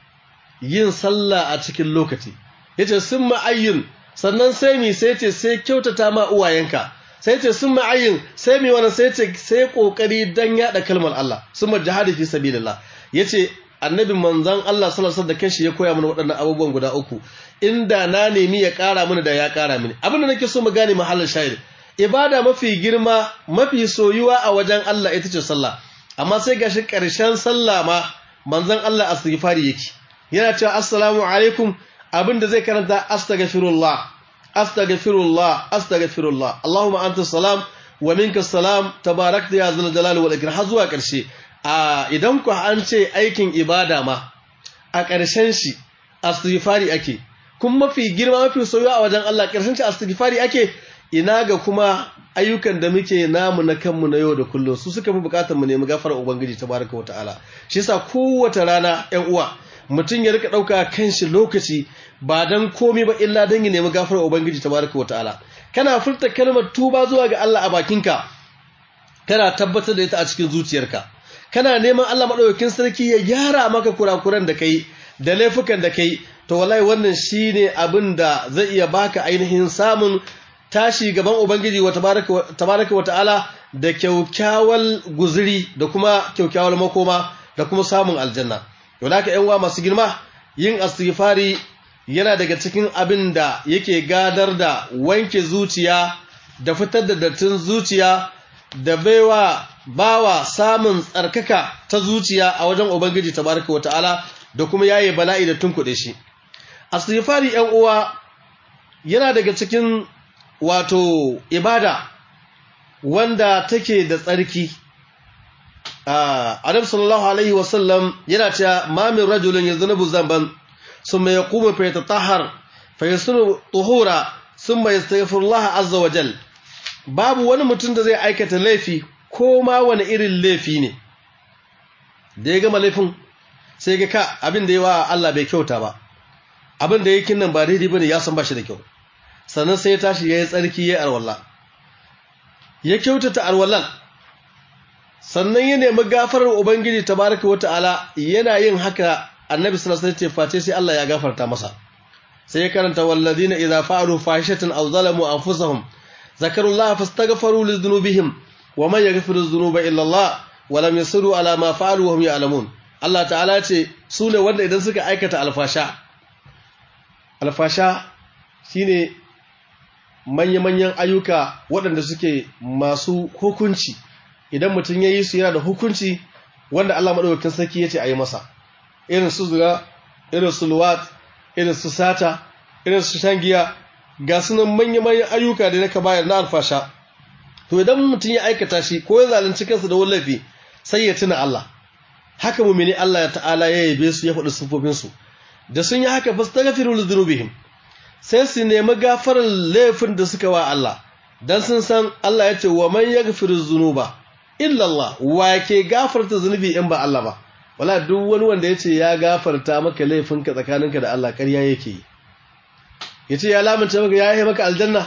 yin sallah a cikin lokaci yace summa ayyin sannan sai mi sai ce sai kyautata ma uwayenka sai ce sun ma'ayin sai mai wani sai ce sai kokari dan yada kalmar Allah sun ma jihadi fi sabilillah yace annabi manzon Allah sallallahu alaihi da kanshi ya koya mana waɗannan abubuwan guda uku inda na nemi ya ƙara mini da ya ƙara mini abin da nake so mu gane mahallin shahid ibada mafi girma mafi soyuwa a wajen Allah ita ce sallah amma sai gashi ƙarshen sallah ma manzon Allah astighfari yake yana cewa assalamu alaikum abin da zai karanta astaghfirullah astaghfirullah astaghfirullah Allahumma anta salam wa minka salam tabarakta ya zal jalali wal ikram har zuwa karshe a idan ku an ce aikin ibada ma a karshen shi astighfari ake kuma mafi girma mafi soyuwa a wajen Allah karshen shi astighfari ake ina ga kuma ayyukan da muke namu na kanmu na yau da kullum su suka fi bukatar mu nemi gafarar ubangiji tabaraka wa ta'ala shi yasa kowace rana ƴan uwa mutum ya rika ɗauka kanshi lokaci ba don komi ba illa don ya nemi gafarar Ubangiji tabaraka wa ta'ala kana furta kalmar tuba zuwa ga Allah a bakinka kana tabbatar da ita a cikin zuciyarka kana neman Allah maɗaukakin sarki ya gyara maka kurakuran da kai da laifukan da kai to wallahi wannan shine abin da zai iya baka ainihin samun tashi gaban Ubangiji wa tabaraka wa ta'ala da kyaukyawal guzuri da kuma kyaukyawal makoma da kuma samun aljanna to da yan uwa masu girma yin astighfari yana daga cikin abin da yake gadar da wanke zuciya da fitar da dattin zuciya da baiwa bawa samun tsarkaka ta zuciya a wajen ubangiji tabaraka ta'ala da kuma yaye bala'i da tunkuɗe shi astighfari ƴan uwa yana daga cikin wato ibada wanda take da tsarki Adam sallallahu alaihi wasallam yana cewa ma min rajulin yaznubu zamban ثم يقوم فيتطهر فيصير طهورا ثم يستغفر الله عز وجل babu wani mutum da zai aikata laifi ko ma wani irin laifi ne da ya gama laifin sai ga ka abin da ya wa Allah bai kyauta ba abin da yake nan ba daidai bane ya san ba shi da kyau sannan sai ya tashi yayi tsarki yayi arwalla ya kyautata arwallan sannan ya nemi gafarar ubangiji tabaraka wataala yana yin haka annabi sallallahu alaihi wasallam face sai Allah ya gafarta masa sai ya karanta walladina idza fa'alu fahishatan aw zalamu anfusahum zakarullaha fastaghfiru lidhunubihim wa man yaghfiru dhunuba illa Allah wa lam yasiru ala ma fa'alu wa hum ya'lamun Allah ta'ala ce su ne wanda idan suka aikata alfasha alfasha shine manya-manyan ayyuka waɗanda suke masu hukunci idan mutum ya yi su yana da hukunci wanda Allah maɗaukakin sarki ya ce a yi masa irin su zuga irin su luwat irin su sata irin su shangiya ga sunan manya-manyan ayyuka da naka bayar na alfasha to idan mutum ya aikata shi ko ya zalunci kansa da wallafi sai ya tuna Allah haka mumini Allah ta'ala ya yabe su ya faɗi sufofinsu da sun yi haka fastaghfiru li dhunubihim sai su nemi gafarar laifin da suka wa Allah dan sun san Allah ya ce wa man yaghfiru dhunuba illa Allah wa ke gafarta zunubi in ba Allah ba wala duk wani wanda ya ce ya gafarta maka laifinka tsakaninka da Allah ƙarya yake ya ce ya lamunta maka ya yi maka aljanna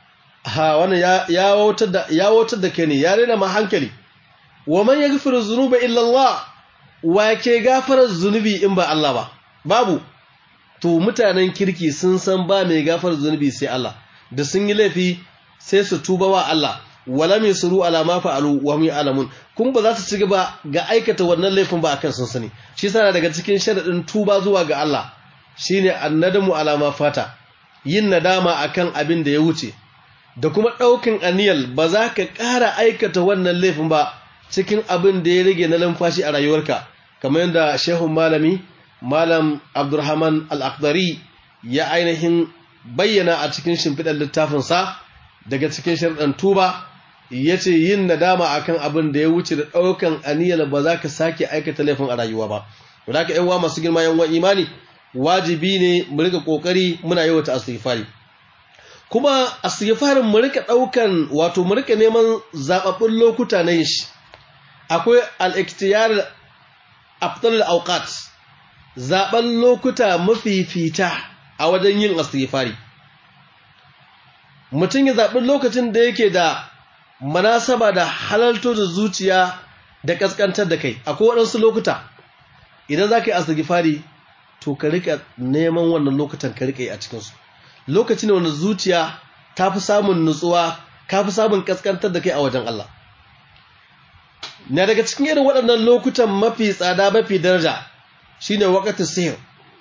ha wannan ya wautar da ya wautar da kai ne ya rena ma hankali wa man yaghfiru dhunuba illa Allah wa ke gafarar zunubi in ba Allah ba babu to mutanen kirki sun san ba mai gafarar zunubi sai Allah da sun yi laifi sai su tuba wa Allah wala mai suru ala ma fa'alu wa hum ya'lamun kun ba za su ci gaba ga aikata wannan laifin ba akan sun sani shi yasa daga cikin sharadin tuba zuwa ga Allah shine annadamu ala ma fata yin nadama akan abin da ya wuce da kuma daukin aniyal ba za ka ƙara aikata wannan laifin ba cikin abin da ya rage na lamfashi a rayuwarka kamar yadda shehun malami malam abdurrahman al-aqdari ya ainihin bayyana a cikin shimfiɗar littafinsa daga cikin sharɗan tuba ya ce yin nadama akan abin da ya wuce da ɗaukan aniyar ba za ka sake aikata laifin a rayuwa ba da ka yan masu girma yan imani wajibi ne mu rika kokari muna yawata astighfari kuma astighfarin mu rika ɗaukan wato mu rika neman zababbun lokuta na yin shi akwai al-iktiyar afdal al-awqat zaben lokuta mafifita a wajen yin astighfari mutum ya zaɓi lokacin da yake da manasaba da halalto da zuciya da ƙasƙantar da kai akwai waɗansu lokuta idan za ka yi astighfari to ka rika neman wannan lokutan ka rika yi a cikinsu lokaci ne wanda zuciya ta fi samun nutsuwa ka fi samun ƙasƙantar da kai a wajen Allah na daga cikin irin waɗannan lokutan mafi tsada mafi daraja shine waqatus sihr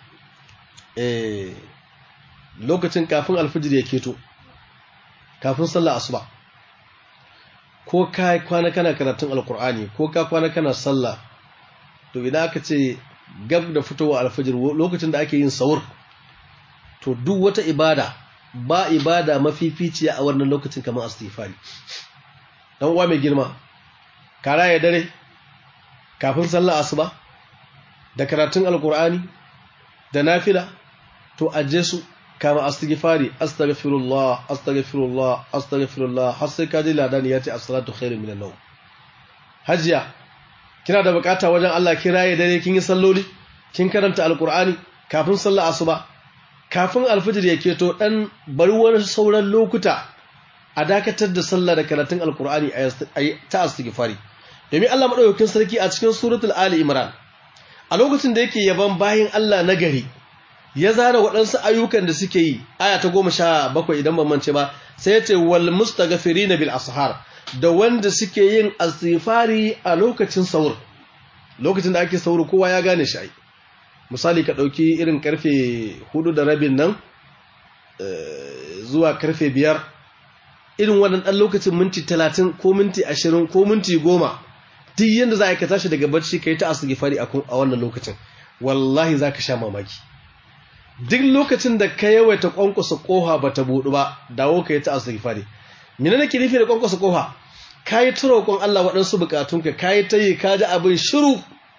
eh lokacin kafin alfijir ya keto kafin sallah asuba ko ka kwana kana karatun alkur'ani ko ka kwana kana sallah to idan aka ce gab da fitowa alfijir lokacin da ake yin sahur to duk wata ibada ba ibada mafificiya a wannan lokacin kamar istighfari dan uwa mai girma kara ya dare kafin sallah asuba da karatun alkur'ani da nafila to aje su kama astighfari astaghfirullah astaghfirullah astaghfirullah har sai kaji ladani ya ce as-salatu khairun minan nawm hajiya kina da bukata wajen Allah kiraye dare kin yi salloli kin karanta alkur'ani kafin sallah asuba kafin alfijir ya keto dan bari wani sauran lokuta a dakatar da sallah da karatun alkur'ani ta astighfari domin Allah madaukakin sarki a cikin suratul ali imran a lokacin da yake yaban bayin Allah na gari ya zana waɗansu ayyukan da suke yi aya ta goma sha bakwai idan ban mance ba sai ya ce wal mustaghfirina bil ashar da wanda suke yin asifari a lokacin saur lokacin da ake saur kowa ya gane shi ai misali ka ɗauki irin karfe hudu da rabin nan zuwa karfe biyar irin wannan ɗan lokacin minti talatin ko minti ashirin ko minti goma duk yadda za a ka tashi daga barci ka yi ta asifari a wannan lokacin wallahi za ka sha mamaki duk lokacin da ka yawaita kwankwasa koha ba ta buɗu ba dawo ka yi ta asifari mina nake nufi da kwankwasa koha ka yi ta roƙon Allah waɗansu buƙatunka ka yi ta yi ka ji abin shiru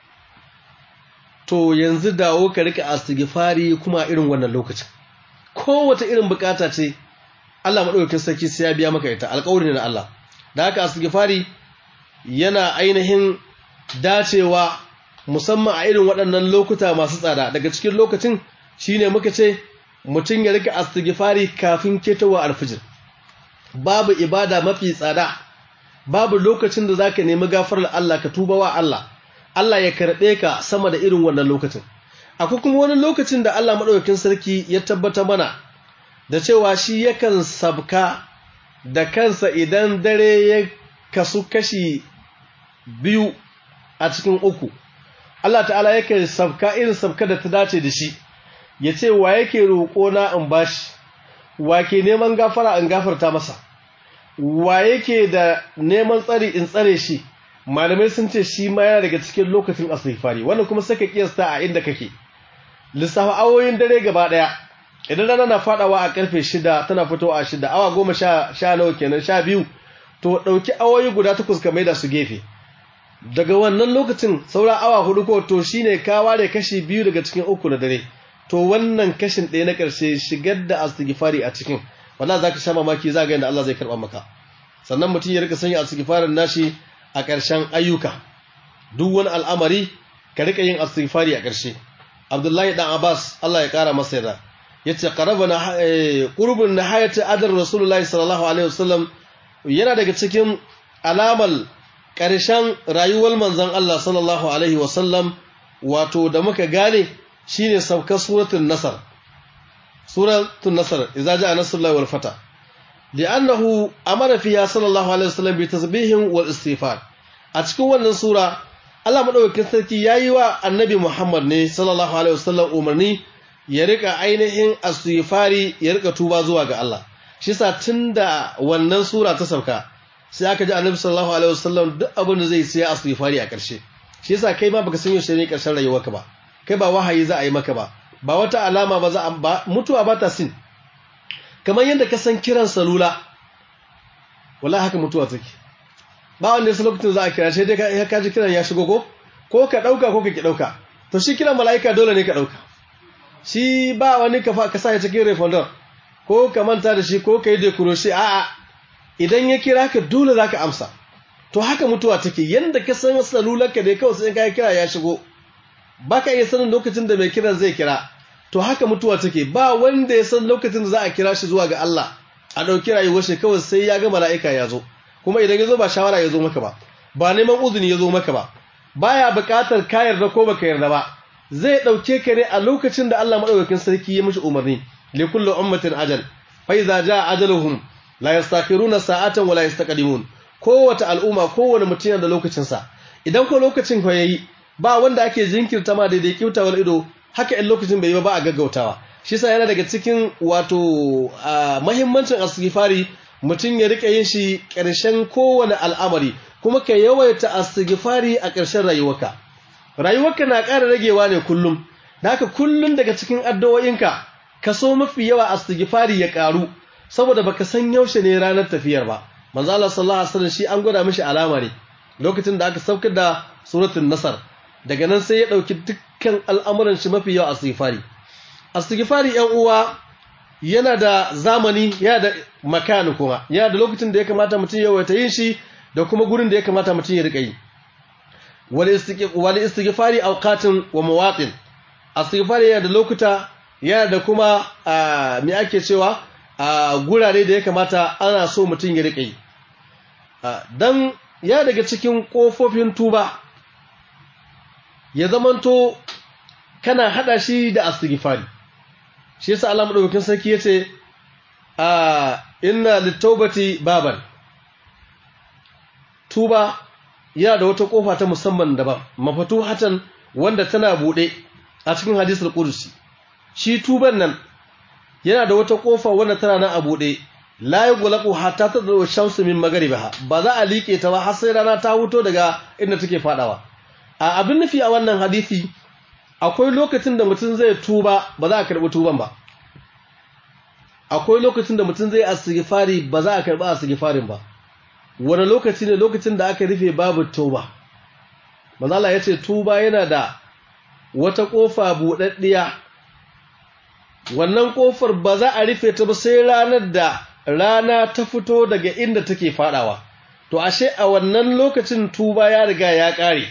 to yanzu dawo ka rika astighfari kuma irin wannan lokacin kowace irin buƙata ce Allah maɗaukakin sarki sai ya biya maka ita alƙawari ne na Allah da haka astighfari yana ainihin dacewa musamman a irin waɗannan lokuta masu tsada daga cikin lokacin shine muka ce mutum ya rika astighfari kafin ketowa alfijir babu ibada mafi tsada babu lokacin da zaka nemi gafarar Allah ka tuba wa Allah Allah ya karɓe ka sama da irin wannan lokacin akwai kuma wani lokacin da Allah madaukakin sarki ya tabbata mana da cewa shi yakan sabka da kansa idan dare ya kasu kashi biyu a cikin uku Allah ta'ala yake sabka irin sabka da ta dace da shi ya ce wa yake roƙo na in bashi wa ke neman gafara in gafarta masa wa yake da neman tsari in tsare shi malamai sun ce shi ma yana daga cikin lokacin asifari wannan kuma saka kiyasta a inda kake lissafa awoyin dare gaba daya idan rana na fadawa a karfe shida tana fitowa a shida awa goma sha sha nawa kenan sha biyu to ɗauki awoyi guda takwas ka maida su gefe daga wannan lokacin saura awa hudu ko to shine ka ware kashi biyu daga cikin uku na dare to wannan kashin ɗaya na ƙarshe shigar da astighfari a cikin wallahi zaka sha mamaki za ga yadda Allah zai karɓa maka sannan mutum ya rika sanya astighfarin nashi a ƙarshen ayyuka duk wani al'amari ka rika yin astighfari a ƙarshe Abdullahi dan Abbas Allah ya ƙara masa yarda yace qarabana qurbun nihayati adar Rasulullahi sallallahu alaihi wasallam yana daga cikin alamal ƙarshen rayuwar manzon Allah sallallahu alaihi wasallam wato da muka gane shine saukar suratul nasr suratul nasr idza jaa nasrullahi wal fata li'annahu amara fiha sallallahu alaihi wasallam bi tasbihin wal istighfar a cikin wannan sura Allah madaukakin sarki yayi wa annabi Muhammad ne sallallahu alaihi wasallam umarni ya rika ainihin istighfari ya rika tuba zuwa ga Allah shi yasa tunda wannan sura ta sauka sai aka ji annabi sallallahu alaihi wasallam duk abin da zai sai istighfari a ƙarshe shi yasa kai ma baka san yaushe ne ƙarshen rayuwarka ba kai ba wahayi za a yi maka ba ba wata alama ba za a ba mutuwa ba ta sin kamar yadda ka san kiran salula wallahi haka mutuwa take ba wanda ya san lokacin za a kira sai dai ka ji kiran ya shigo ko ko ka dauka ko ka ki dauka to shi kiran mala'ika dole ne ka dauka shi ba wani ka ka sa ya cikin refundar ko ka manta da shi ko ka yi decoration a'a idan ya kira ka dole zaka amsa to haka mutuwa take yanda ka san salularka dai kawai sai ka kira ya shigo baka iya sanin lokacin da mai kiran zai kira to haka mutuwa take ba wanda ya san lokacin da za a kira shi zuwa ga Allah a ɗauki rayuwar shi kawai sai ya ga mala'ika ya zo kuma idan ya zo ba shawara ya zo maka ba ba neman uzuni ya zo maka ba baya buƙatar ka yarda ko baka yarda ba zai ɗauke ka ne a lokacin da Allah madaukakin sarki ya mishi umarni li kulli ummatin ajal fa idza jaa ajaluhum la yastakhiruna sa'atan wa la yastaqdimun kowace al'umma kowane mutum yana da lokacin sa idan ko lokacin ko yayi ba wanda ake jinkirta ma daidai kyautawar ido haka in lokacin bai yi ba a gaggautawa shi sa yana daga cikin wato mahimmancin astighfari mutum ya rika yin shi ƙarshen kowane al'amari kuma ka yawaita astighfari a ƙarshen rayuwarka rayuwarka na ƙara ragewa ne kullum da haka kullum daga cikin addu'o'inka ka so mafi yawa astighfari ya ƙaru saboda baka san yaushe ne ranar tafiyar ba manzo Allah sallallahu alaihi wasallam shi an gwada mishi alama ne lokacin da aka saukar da suratul nasr daga nan sai ya ɗauki dukkan al'amuran shi mafi yawa astighfari astighfari yan uwa yana da zamani yana da makani kuma yana da lokacin da ya kamata mutum ya wata yin shi da kuma gurin da ya kamata mutum ya rika yi wal istighfari awqatin wa mawatin astighfari yana da lokuta yana da kuma me ake cewa gurare da ya kamata ana so mutum ya rika yi dan ya daga cikin kofofin tuba ya zamanto kana hada shi da astighfari shi yasa Allah madaukakin sarki yace a inna litawbati baban tuba yana da wata kofa ta musamman daban mafatuhatan wanda tana bude a cikin hadisul qudsi shi tuban nan yana da wata kofa wanda tana nan a bude la yughlaqu hatta tadru shamsu min magharibiha ba za a liƙe ta ba har sai rana ta huto daga inda take fadawa a abin nufi a wannan hadisi akwai lokacin da mutum zai tuba ba za a karɓi tuban ba akwai lokacin da mutum zai asigifari ba za a karɓi asigifarin ba wani lokaci ne lokacin da aka rufe babu tuba mazala ya ce tuba yana da wata ƙofa buɗaɗɗiya wannan ƙofar ba za a rufe ta ba sai ranar da rana ta fito daga inda take faɗawa to ashe a wannan lokacin tuba ya riga ya ƙare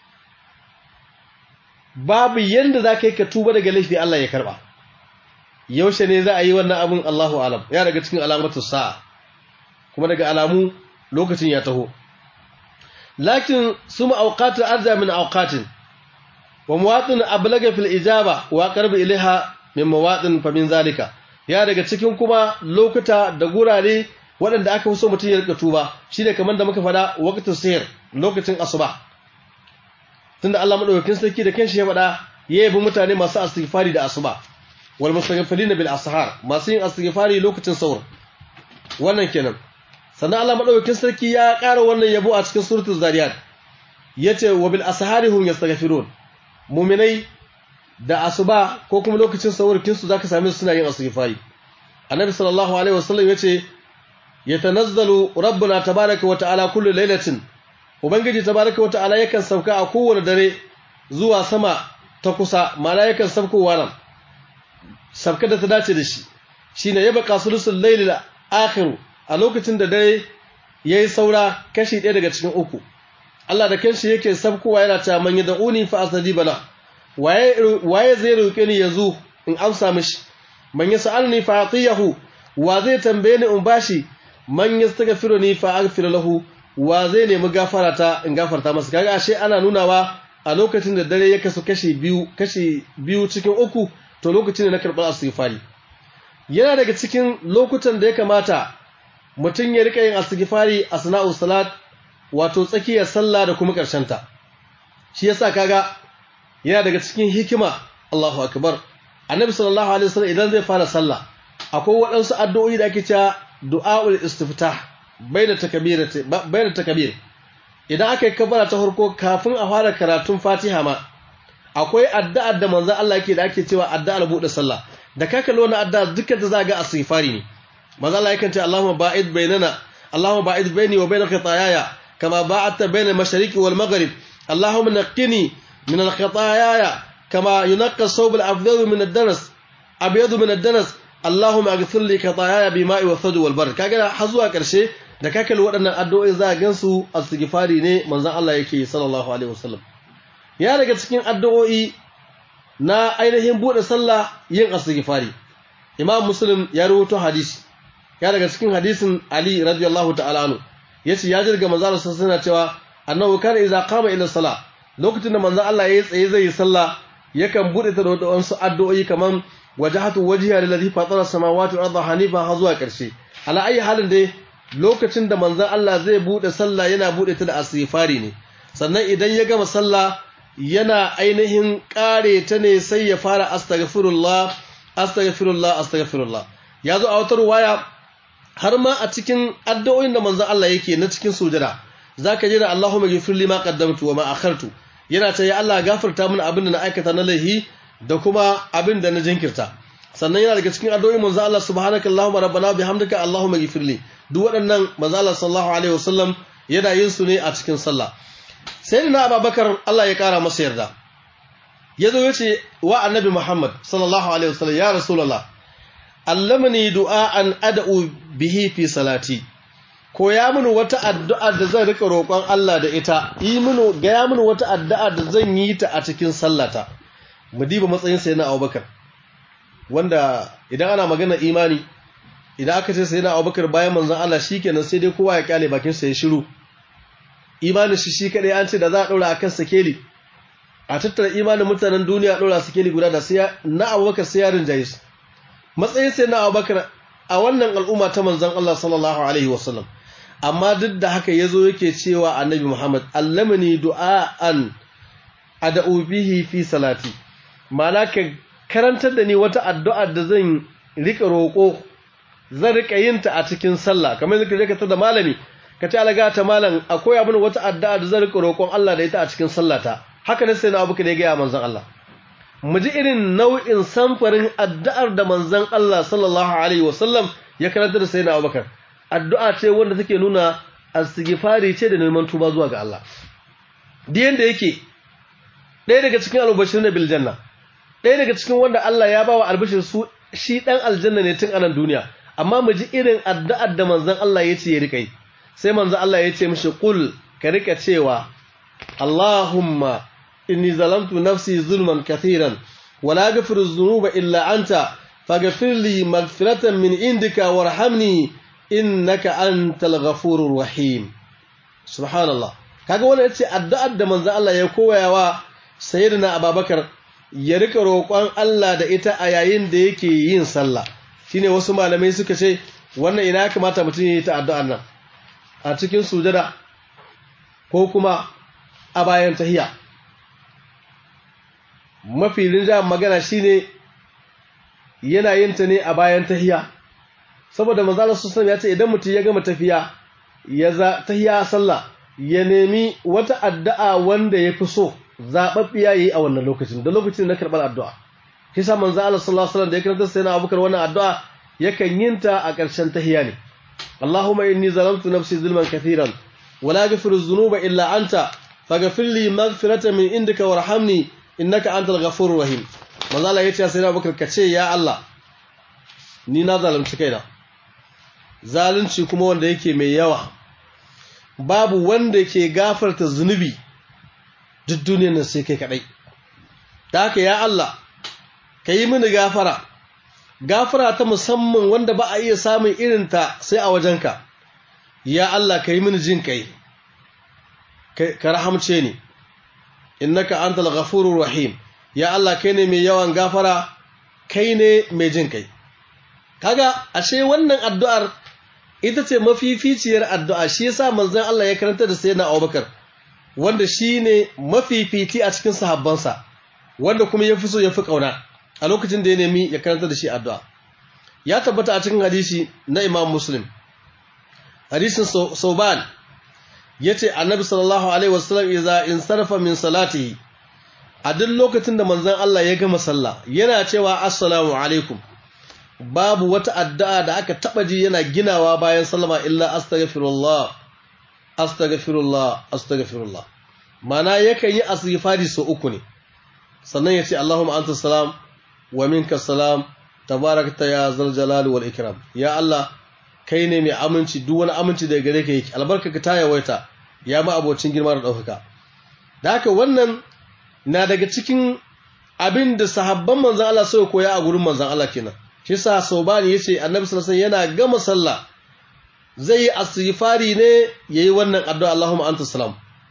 babu yanda za ka yi ka tuba daga laifi Allah ya karba yaushe ne za a yi wannan abin Allahu alam ya daga cikin alamatu sa'a kuma daga alamu lokacin ya taho lakin suma awqatu arja min awqatin wa muwatin ablaga fil ijaba wa qarba ilaiha min mawadin fa min zalika ya daga cikin kuma lokuta da gurare waɗanda aka fi so mutum ya rika tuba shine kamar da muka faɗa waqtu sayr lokacin asuba tunda Allah madaukakin sarki da kanshi ya faɗa ya yabi mutane masu istighfari da asuba wal mustaghfirin bil ashar masu yin istighfari lokacin sahur wannan kenan sannan Allah madaukakin sarki ya ƙara wannan yabo a cikin suratul zariyat yace wa bil ashari hum yastaghfirun mu'minai da asuba ko kuma lokacin sahur kinsu zaka same su suna yin istighfari annabi sallallahu alaihi wasallam yace yatanazzalu rabbuna tabaaraka wa ta'ala kullu lailatin ubangiji tabaaraka wa ta'ala yakan sauka a kowane dare zuwa sama ta kusa mala yakan saukowa nan sabka da ta dace da shi shine ya baka sulusul lailil akhir a lokacin da dare yayi saura kashi ɗaya daga cikin uku Allah da kanshi yake sabkowa yana ta man yad'uni fa astajiba la waye waye zai roke ni yanzu in amsa mishi man yasalni fa atiyahu wa zai tambaye ni in bashi man yastaghfiruni fa aghfir lahu wa zai nemi gafara ta in gafarta masa kaga ashe ana nunawa a lokacin da dare ya kasu kashi biyu kashi biyu cikin uku to lokacin da na karɓar istighfari yana daga cikin lokutan da ya kamata mutum ya rika yin istighfari a sana'u salat wato tsakiyar sallah da kuma ƙarshen ta shi yasa kaga yana daga cikin hikima Allahu akbar annabi sallallahu alaihi wasallam idan zai fara sallah akwai waɗansu addu'o'i da ake cewa du'aul istiftah baina takbirati baina takbir idan aka yi kabbara ta farko kafin a fara karatun Fatiha ma akwai addu'ar da manzon Allah yake da ake cewa addu'ar buɗe sallah da ka kalli wannan addu'a dukkan ta za ga istighfari ne manzon Allah yakan ce Allahumma ba'id bainana Allahumma ba'id baini wa baina khataayaya kama ba'adta baina al-mashriqi wal maghrib Allahumma naqqini min al-khataayaya kama yunqqa as-sawb al-afdal min ad-danas abyad min ad-danas Allahumma aghfir li khataayaya bima'i wa thad wal bar kaga har zuwa karshe da ka kalli waɗannan addu'o'i za a gansu istighfari ne manzon Allah yake sallallahu alaihi wasallam ya daga cikin addu'o'i na ainihin bude sallah yin istighfari Imam Muslim ya rawaito hadisi ya daga cikin hadisin Ali radiyallahu ta'ala anhu yace ya jirga manzon Allah sallallahu alaihi cewa annahu kana idza qama ila salah lokacin da manzon Allah yayi tsaye zai yi sallah yakan bude ta da wasu addu'o'i kaman wajhatu wajhiya lillazi fatara samawati wal arda hanifa har zuwa karshe ala ayi halin dai lokacin da manzon Allah zai bude sallah yana bude ta da asifari ne sannan idan ya gama sallah yana ainihin kare ta ne sai ya fara astaghfirullah astaghfirullah astaghfirullah yazo a wata ruwaya har ma a cikin addu'o'in da manzon Allah yake na cikin sujada zaka ji da Allahumma ghfir li ma qaddamtu wa ma akhartu yana ta ya Allah gafarta min abin da na aikata na laihi da kuma abin da na jinkirta sannan yana daga cikin addu'o'in manzon Allah subhanakallahumma rabbana bihamdika Allahumma ghfir li duk waɗannan manzala sallallahu alaihi wasallam yana yin su ne a cikin sallah sai na ababakar Allah ya ƙara masa yarda ya zo ya ce wa annabi muhammad sallallahu alaihi wasallam ya rasulallah allamani du'a'an ad'u bihi fi salati ko ya mini wata addu'a da zan rika roƙon Allah da ita yi mini ga ya mini wata addu'a da zan yi ta a cikin sallata mu diba matsayin sayyidina abubakar wanda idan ana magana imani idan aka ce sai na abubakar bayan manzan Allah shi kenan sai dai kowa ya kyale bakinsa ya shiru imanin shi shi kaɗai an ce da za a ɗaura a kan sakeli a tattara imanin mutanen duniya a ɗaura sakeli guda da sai na abubakar sai yarin jayis matsayin sai na abubakar a wannan al'umma ta manzan Allah sallallahu alaihi wasallam amma duk da haka ya zo yake cewa annabi muhammad allamani du'a'an ad'u bihi fi salati ma'ana ka karantar da ni wata addu'a da zan rika roƙo zan rika yin ta a cikin sallah kamar yadda kake ka da malami ka ce alaga ta malam akwai abin wata addu'a da zan rika roƙon Allah da ita a cikin sallata haka ne sai na abuka da ya gaya manzon Allah mu ji irin nau'in samfarin addu'ar da manzon Allah sallallahu alaihi wasallam ya karanta da sayyidina Abubakar addu'a ce wanda take nuna istighfari ce da neman tuba zuwa ga Allah da yanda yake ɗaya daga cikin albashirin bil janna ɗaya daga cikin wanda Allah ya bawa albashir su shi ɗan aljanna ne tun anan duniya amma mu ji irin addu'ar da manzon Allah ya ce ya rika yi sai manzon Allah ya ce mishi qul ka rika cewa Allahumma inni zalamtu nafsi zulman kathiran wala yaghfiru dhunuba illa anta faghfir li maghfiratan min indika warhamni innaka antal ghafurur rahim subhanallah kaga wannan yace addu'ar da manzon Allah ya koyawa sayyidina Abubakar ya rika roƙon Allah da ita a yayin da yake yin sallah shine wasu malamai suka ce wannan ina ya kamata mutum ya yi ta addu'ar nan a cikin sujada ko kuma a bayan tahiya mafi rinjayen magana shine yana yin ta ne a bayan tahiya saboda manzala sallallahu ya ce idan mutum ya gama tafiya ya za tahiya sallah ya nemi wata addu'a wanda ya fi so zaɓaɓɓiya yi a wannan lokacin da lokacin na karɓar addu'a kisa manzo Allah sallallahu alaihi wasallam da ya karanta sai na abubakar wannan addu'a yakan yin ta a ƙarshen tahiya ne Allahumma inni zalamtu nafsi zulman kathiran wa la yaghfiru dhunuba illa anta faghfir li maghfiratan min indika warhamni innaka antal ghafurur rahim manzo Allah yace sai na abubakar kace ya Allah ni na zalunci kaina zalunci kuma wanda yake mai yawa babu wanda ke gafarta zunubi duk duniyar nan sai kai kadai da haka ya Allah ka yi mini gafara gafara ta musamman wanda ba a iya samun irinta sai a wajenka ya Allah ka yi mini jin kai ka rahamce ni innaka antal ghafurur rahim ya Allah kai ne mai yawan gafara kai ne mai jin kai kaga ashe wannan addu'ar ita ce mafificiyar addu'a shi yasa manzon Allah ya karanta da sayyidina Abubakar wanda shine mafifici a cikin sahabbansa wanda kuma yafi so yafi kauna a lokacin da ya nemi ya karanta da shi addu'a ya tabbata a cikin hadisi na Imam Muslim hadisin Sauban yace Annabi sallallahu alaihi wasallam idza insarafa min salatihi a duk lokacin da manzon Allah ya gama sallah yana cewa assalamu alaikum babu wata addu'a da aka taba ji yana ginawa bayan sallama illa astaghfirullah astaghfirullah astaghfirullah mana yakan yi istighfari so uku ne sannan yace Allahumma anta salam wa minka salam tabarakta ya zal jalali wal ikram ya Allah kai ne mai aminci duk wani aminci daga gare ka yake albarkaka ta yawaita ya ma abocin girma da daukaka da haka wannan na daga cikin abin da sahabban manzon Allah suka koya a gurin manzon Allah kenan shi yasa Saubani yace Annabi sallallahu alaihi wasallam yana gama sallah zai yi asifari ne yayi wannan addu'a Allahumma anta salam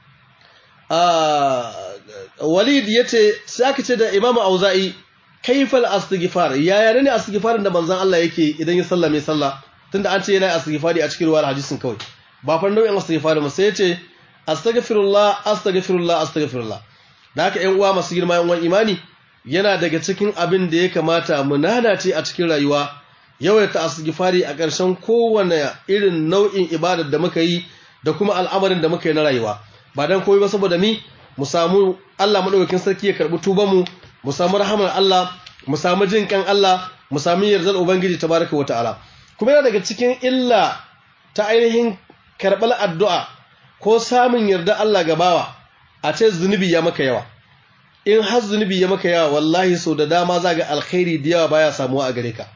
Walid yace sai aka ce da Imam Auza'i kaifal astighfar yaya ne astighfarin da manzon Allah yake idan ya sallame sallah tunda an ce yana astighfari a cikin ruwayar hadisin kawai ba fa nau'in astighfari ba sai yace astaghfirullah astaghfirullah astaghfirullah da haka ƴan uwa masu girma ƴan uwan imani yana daga cikin abin da ya kamata mu nanace a cikin rayuwa yawaita asgifari a ƙarshen kowane irin nau'in ibadar da muka yi da kuma al'amarin da muka yi na rayuwa ba dan komai ba saboda mi mu samu Allah madaukakin sarki ya karbi tuban mu mu samu rahamar Allah mu samu jin kan Allah mu samu yardar ubangiji tabaraka wataala kuma yana daga cikin illa ta ainihin karɓar addu'a ko samun yarda Allah gabawa a ce zunubi ya maka yawa in har zunubi ya maka yawa wallahi so da dama za ga alkhairi da yawa baya samuwa a gare ka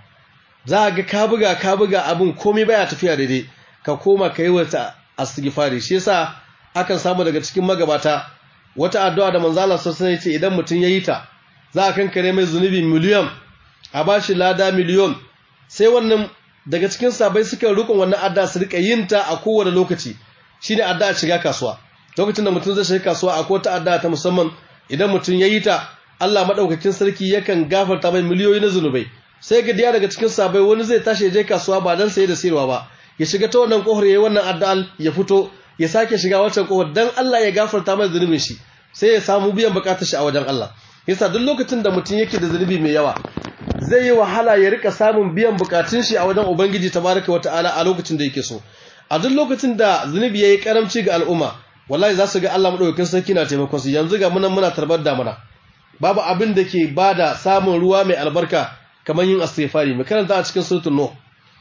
za ga ka buga ka buga abin komai baya tafiya daidai ka koma ka yi wata astighfari shi yasa akan samu daga cikin magabata wata addu'a da manzo Allah sallallahu alaihi idan mutum yayi ta za a kankare mai zunubi miliyon a bashi lada miliyon sai wannan daga cikin sabai suka rukun wannan addu'a su rika yin ta a kowane lokaci shine addu'a shiga kasuwa lokacin da mutum zai shiga kasuwa akwai ta addu'a ta musamman idan mutum ya yi ta Allah maɗaukakin sarki yakan gafarta mai miliyoyi na zunubai sai ga diya daga cikin sabai wani zai tashi ya je kasuwa ba dan saye da sayarwa ba ya shiga ta wannan kohar yayi wannan addu'al ya fito ya sake shiga wancan kohar dan Allah ya gafarta mai zunubin shi sai ya samu biyan bukatar shi a wajen Allah yasa duk lokacin da mutum yake da zunubi mai yawa zai yi wahala ya rika samun biyan bukatun shi a wajen ubangiji tabaraka wata'ala a lokacin da yake so a duk lokacin da zunubi yayi karamci ga al'umma wallahi za su ga Allah madaukakin sarki na taimakon su yanzu ga munan muna tarbar damuna babu abin da ke bada samun ruwa mai albarka kamar yin istighfari mu karanta a cikin suratul nuh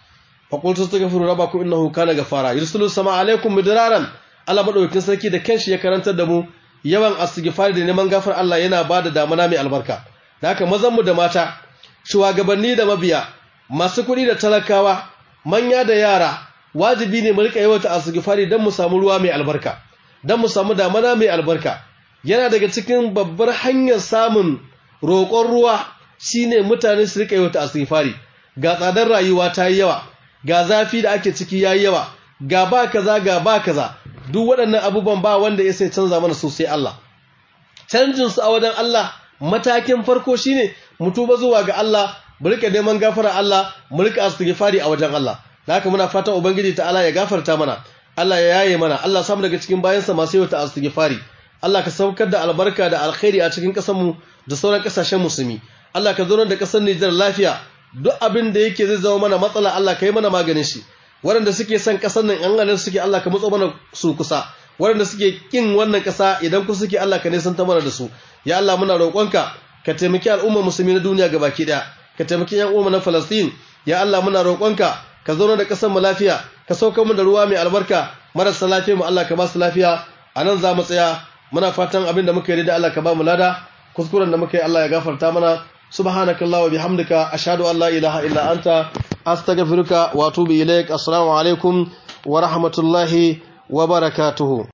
fa qultu astaghfiru rabbakum innahu kana ghafara yursilu sama alaikum midraran Allah madaukakin sarki da kanshi ya karantar da mu yawan istighfari da neman gafar Allah yana bada damuna mai albarka da haka mazan mu da mata shugabanni da mabiya masu kuɗi da talakawa manya da yara wajibi ne mu rika yawaita istighfari dan mu samu ruwa mai albarka don mu samu damana mai albarka yana daga cikin babbar hanyar samun roƙon ruwa shine mutane su rika yi wata asifari ga tsadar rayuwa ta yi yawa ga zafi da ake ciki ya yi yawa ga ba kaza ga ba kaza duk waɗannan abubuwan ba wanda ya sai canza mana sosai Allah canjin su a wajen Allah matakin farko shine mu tuba zuwa ga Allah mu rika neman gafara Allah mu rika astighfari a wajen Allah haka muna fatan ubangiji ta'ala ya gafarta mana Allah ya yaye mana Allah samu daga cikin bayansa masu yau ta astighfari Allah ka saukar da albarka da alkhairi a cikin ƙasar mu da sauran kasashen musulmi Allah ka zo da kasar Nijar lafiya duk abin da yake zai zama mana matsala Allah ka yi mana maganin shi waɗanda suke son kasar nan an ganin suke Allah ka matso mana su kusa waɗanda suke kin wannan ƙasa idan ku suke Allah ka nisan ta mana da su ya Allah muna roƙonka ka taimaki al'ummar musulmi na duniya gabaki ɗaya ka taimaki yan uwa na Falastin ya Allah muna roƙonka ka zauna da ƙasar mu lafiya ka sauka mu da ruwa mai albarka marasa lafiya mu Allah ka ba su lafiya a nan za mu tsaya muna fatan abin da muka yi da Allah ka ba mu lada kuskuren da muka yi Allah ya gafarta mana subhanakallah wa bihamdika ashhadu an la ilaha illa anta astaghfiruka wa atubu ilaik assalamu alaikum wa rahmatullahi wa barakatuhu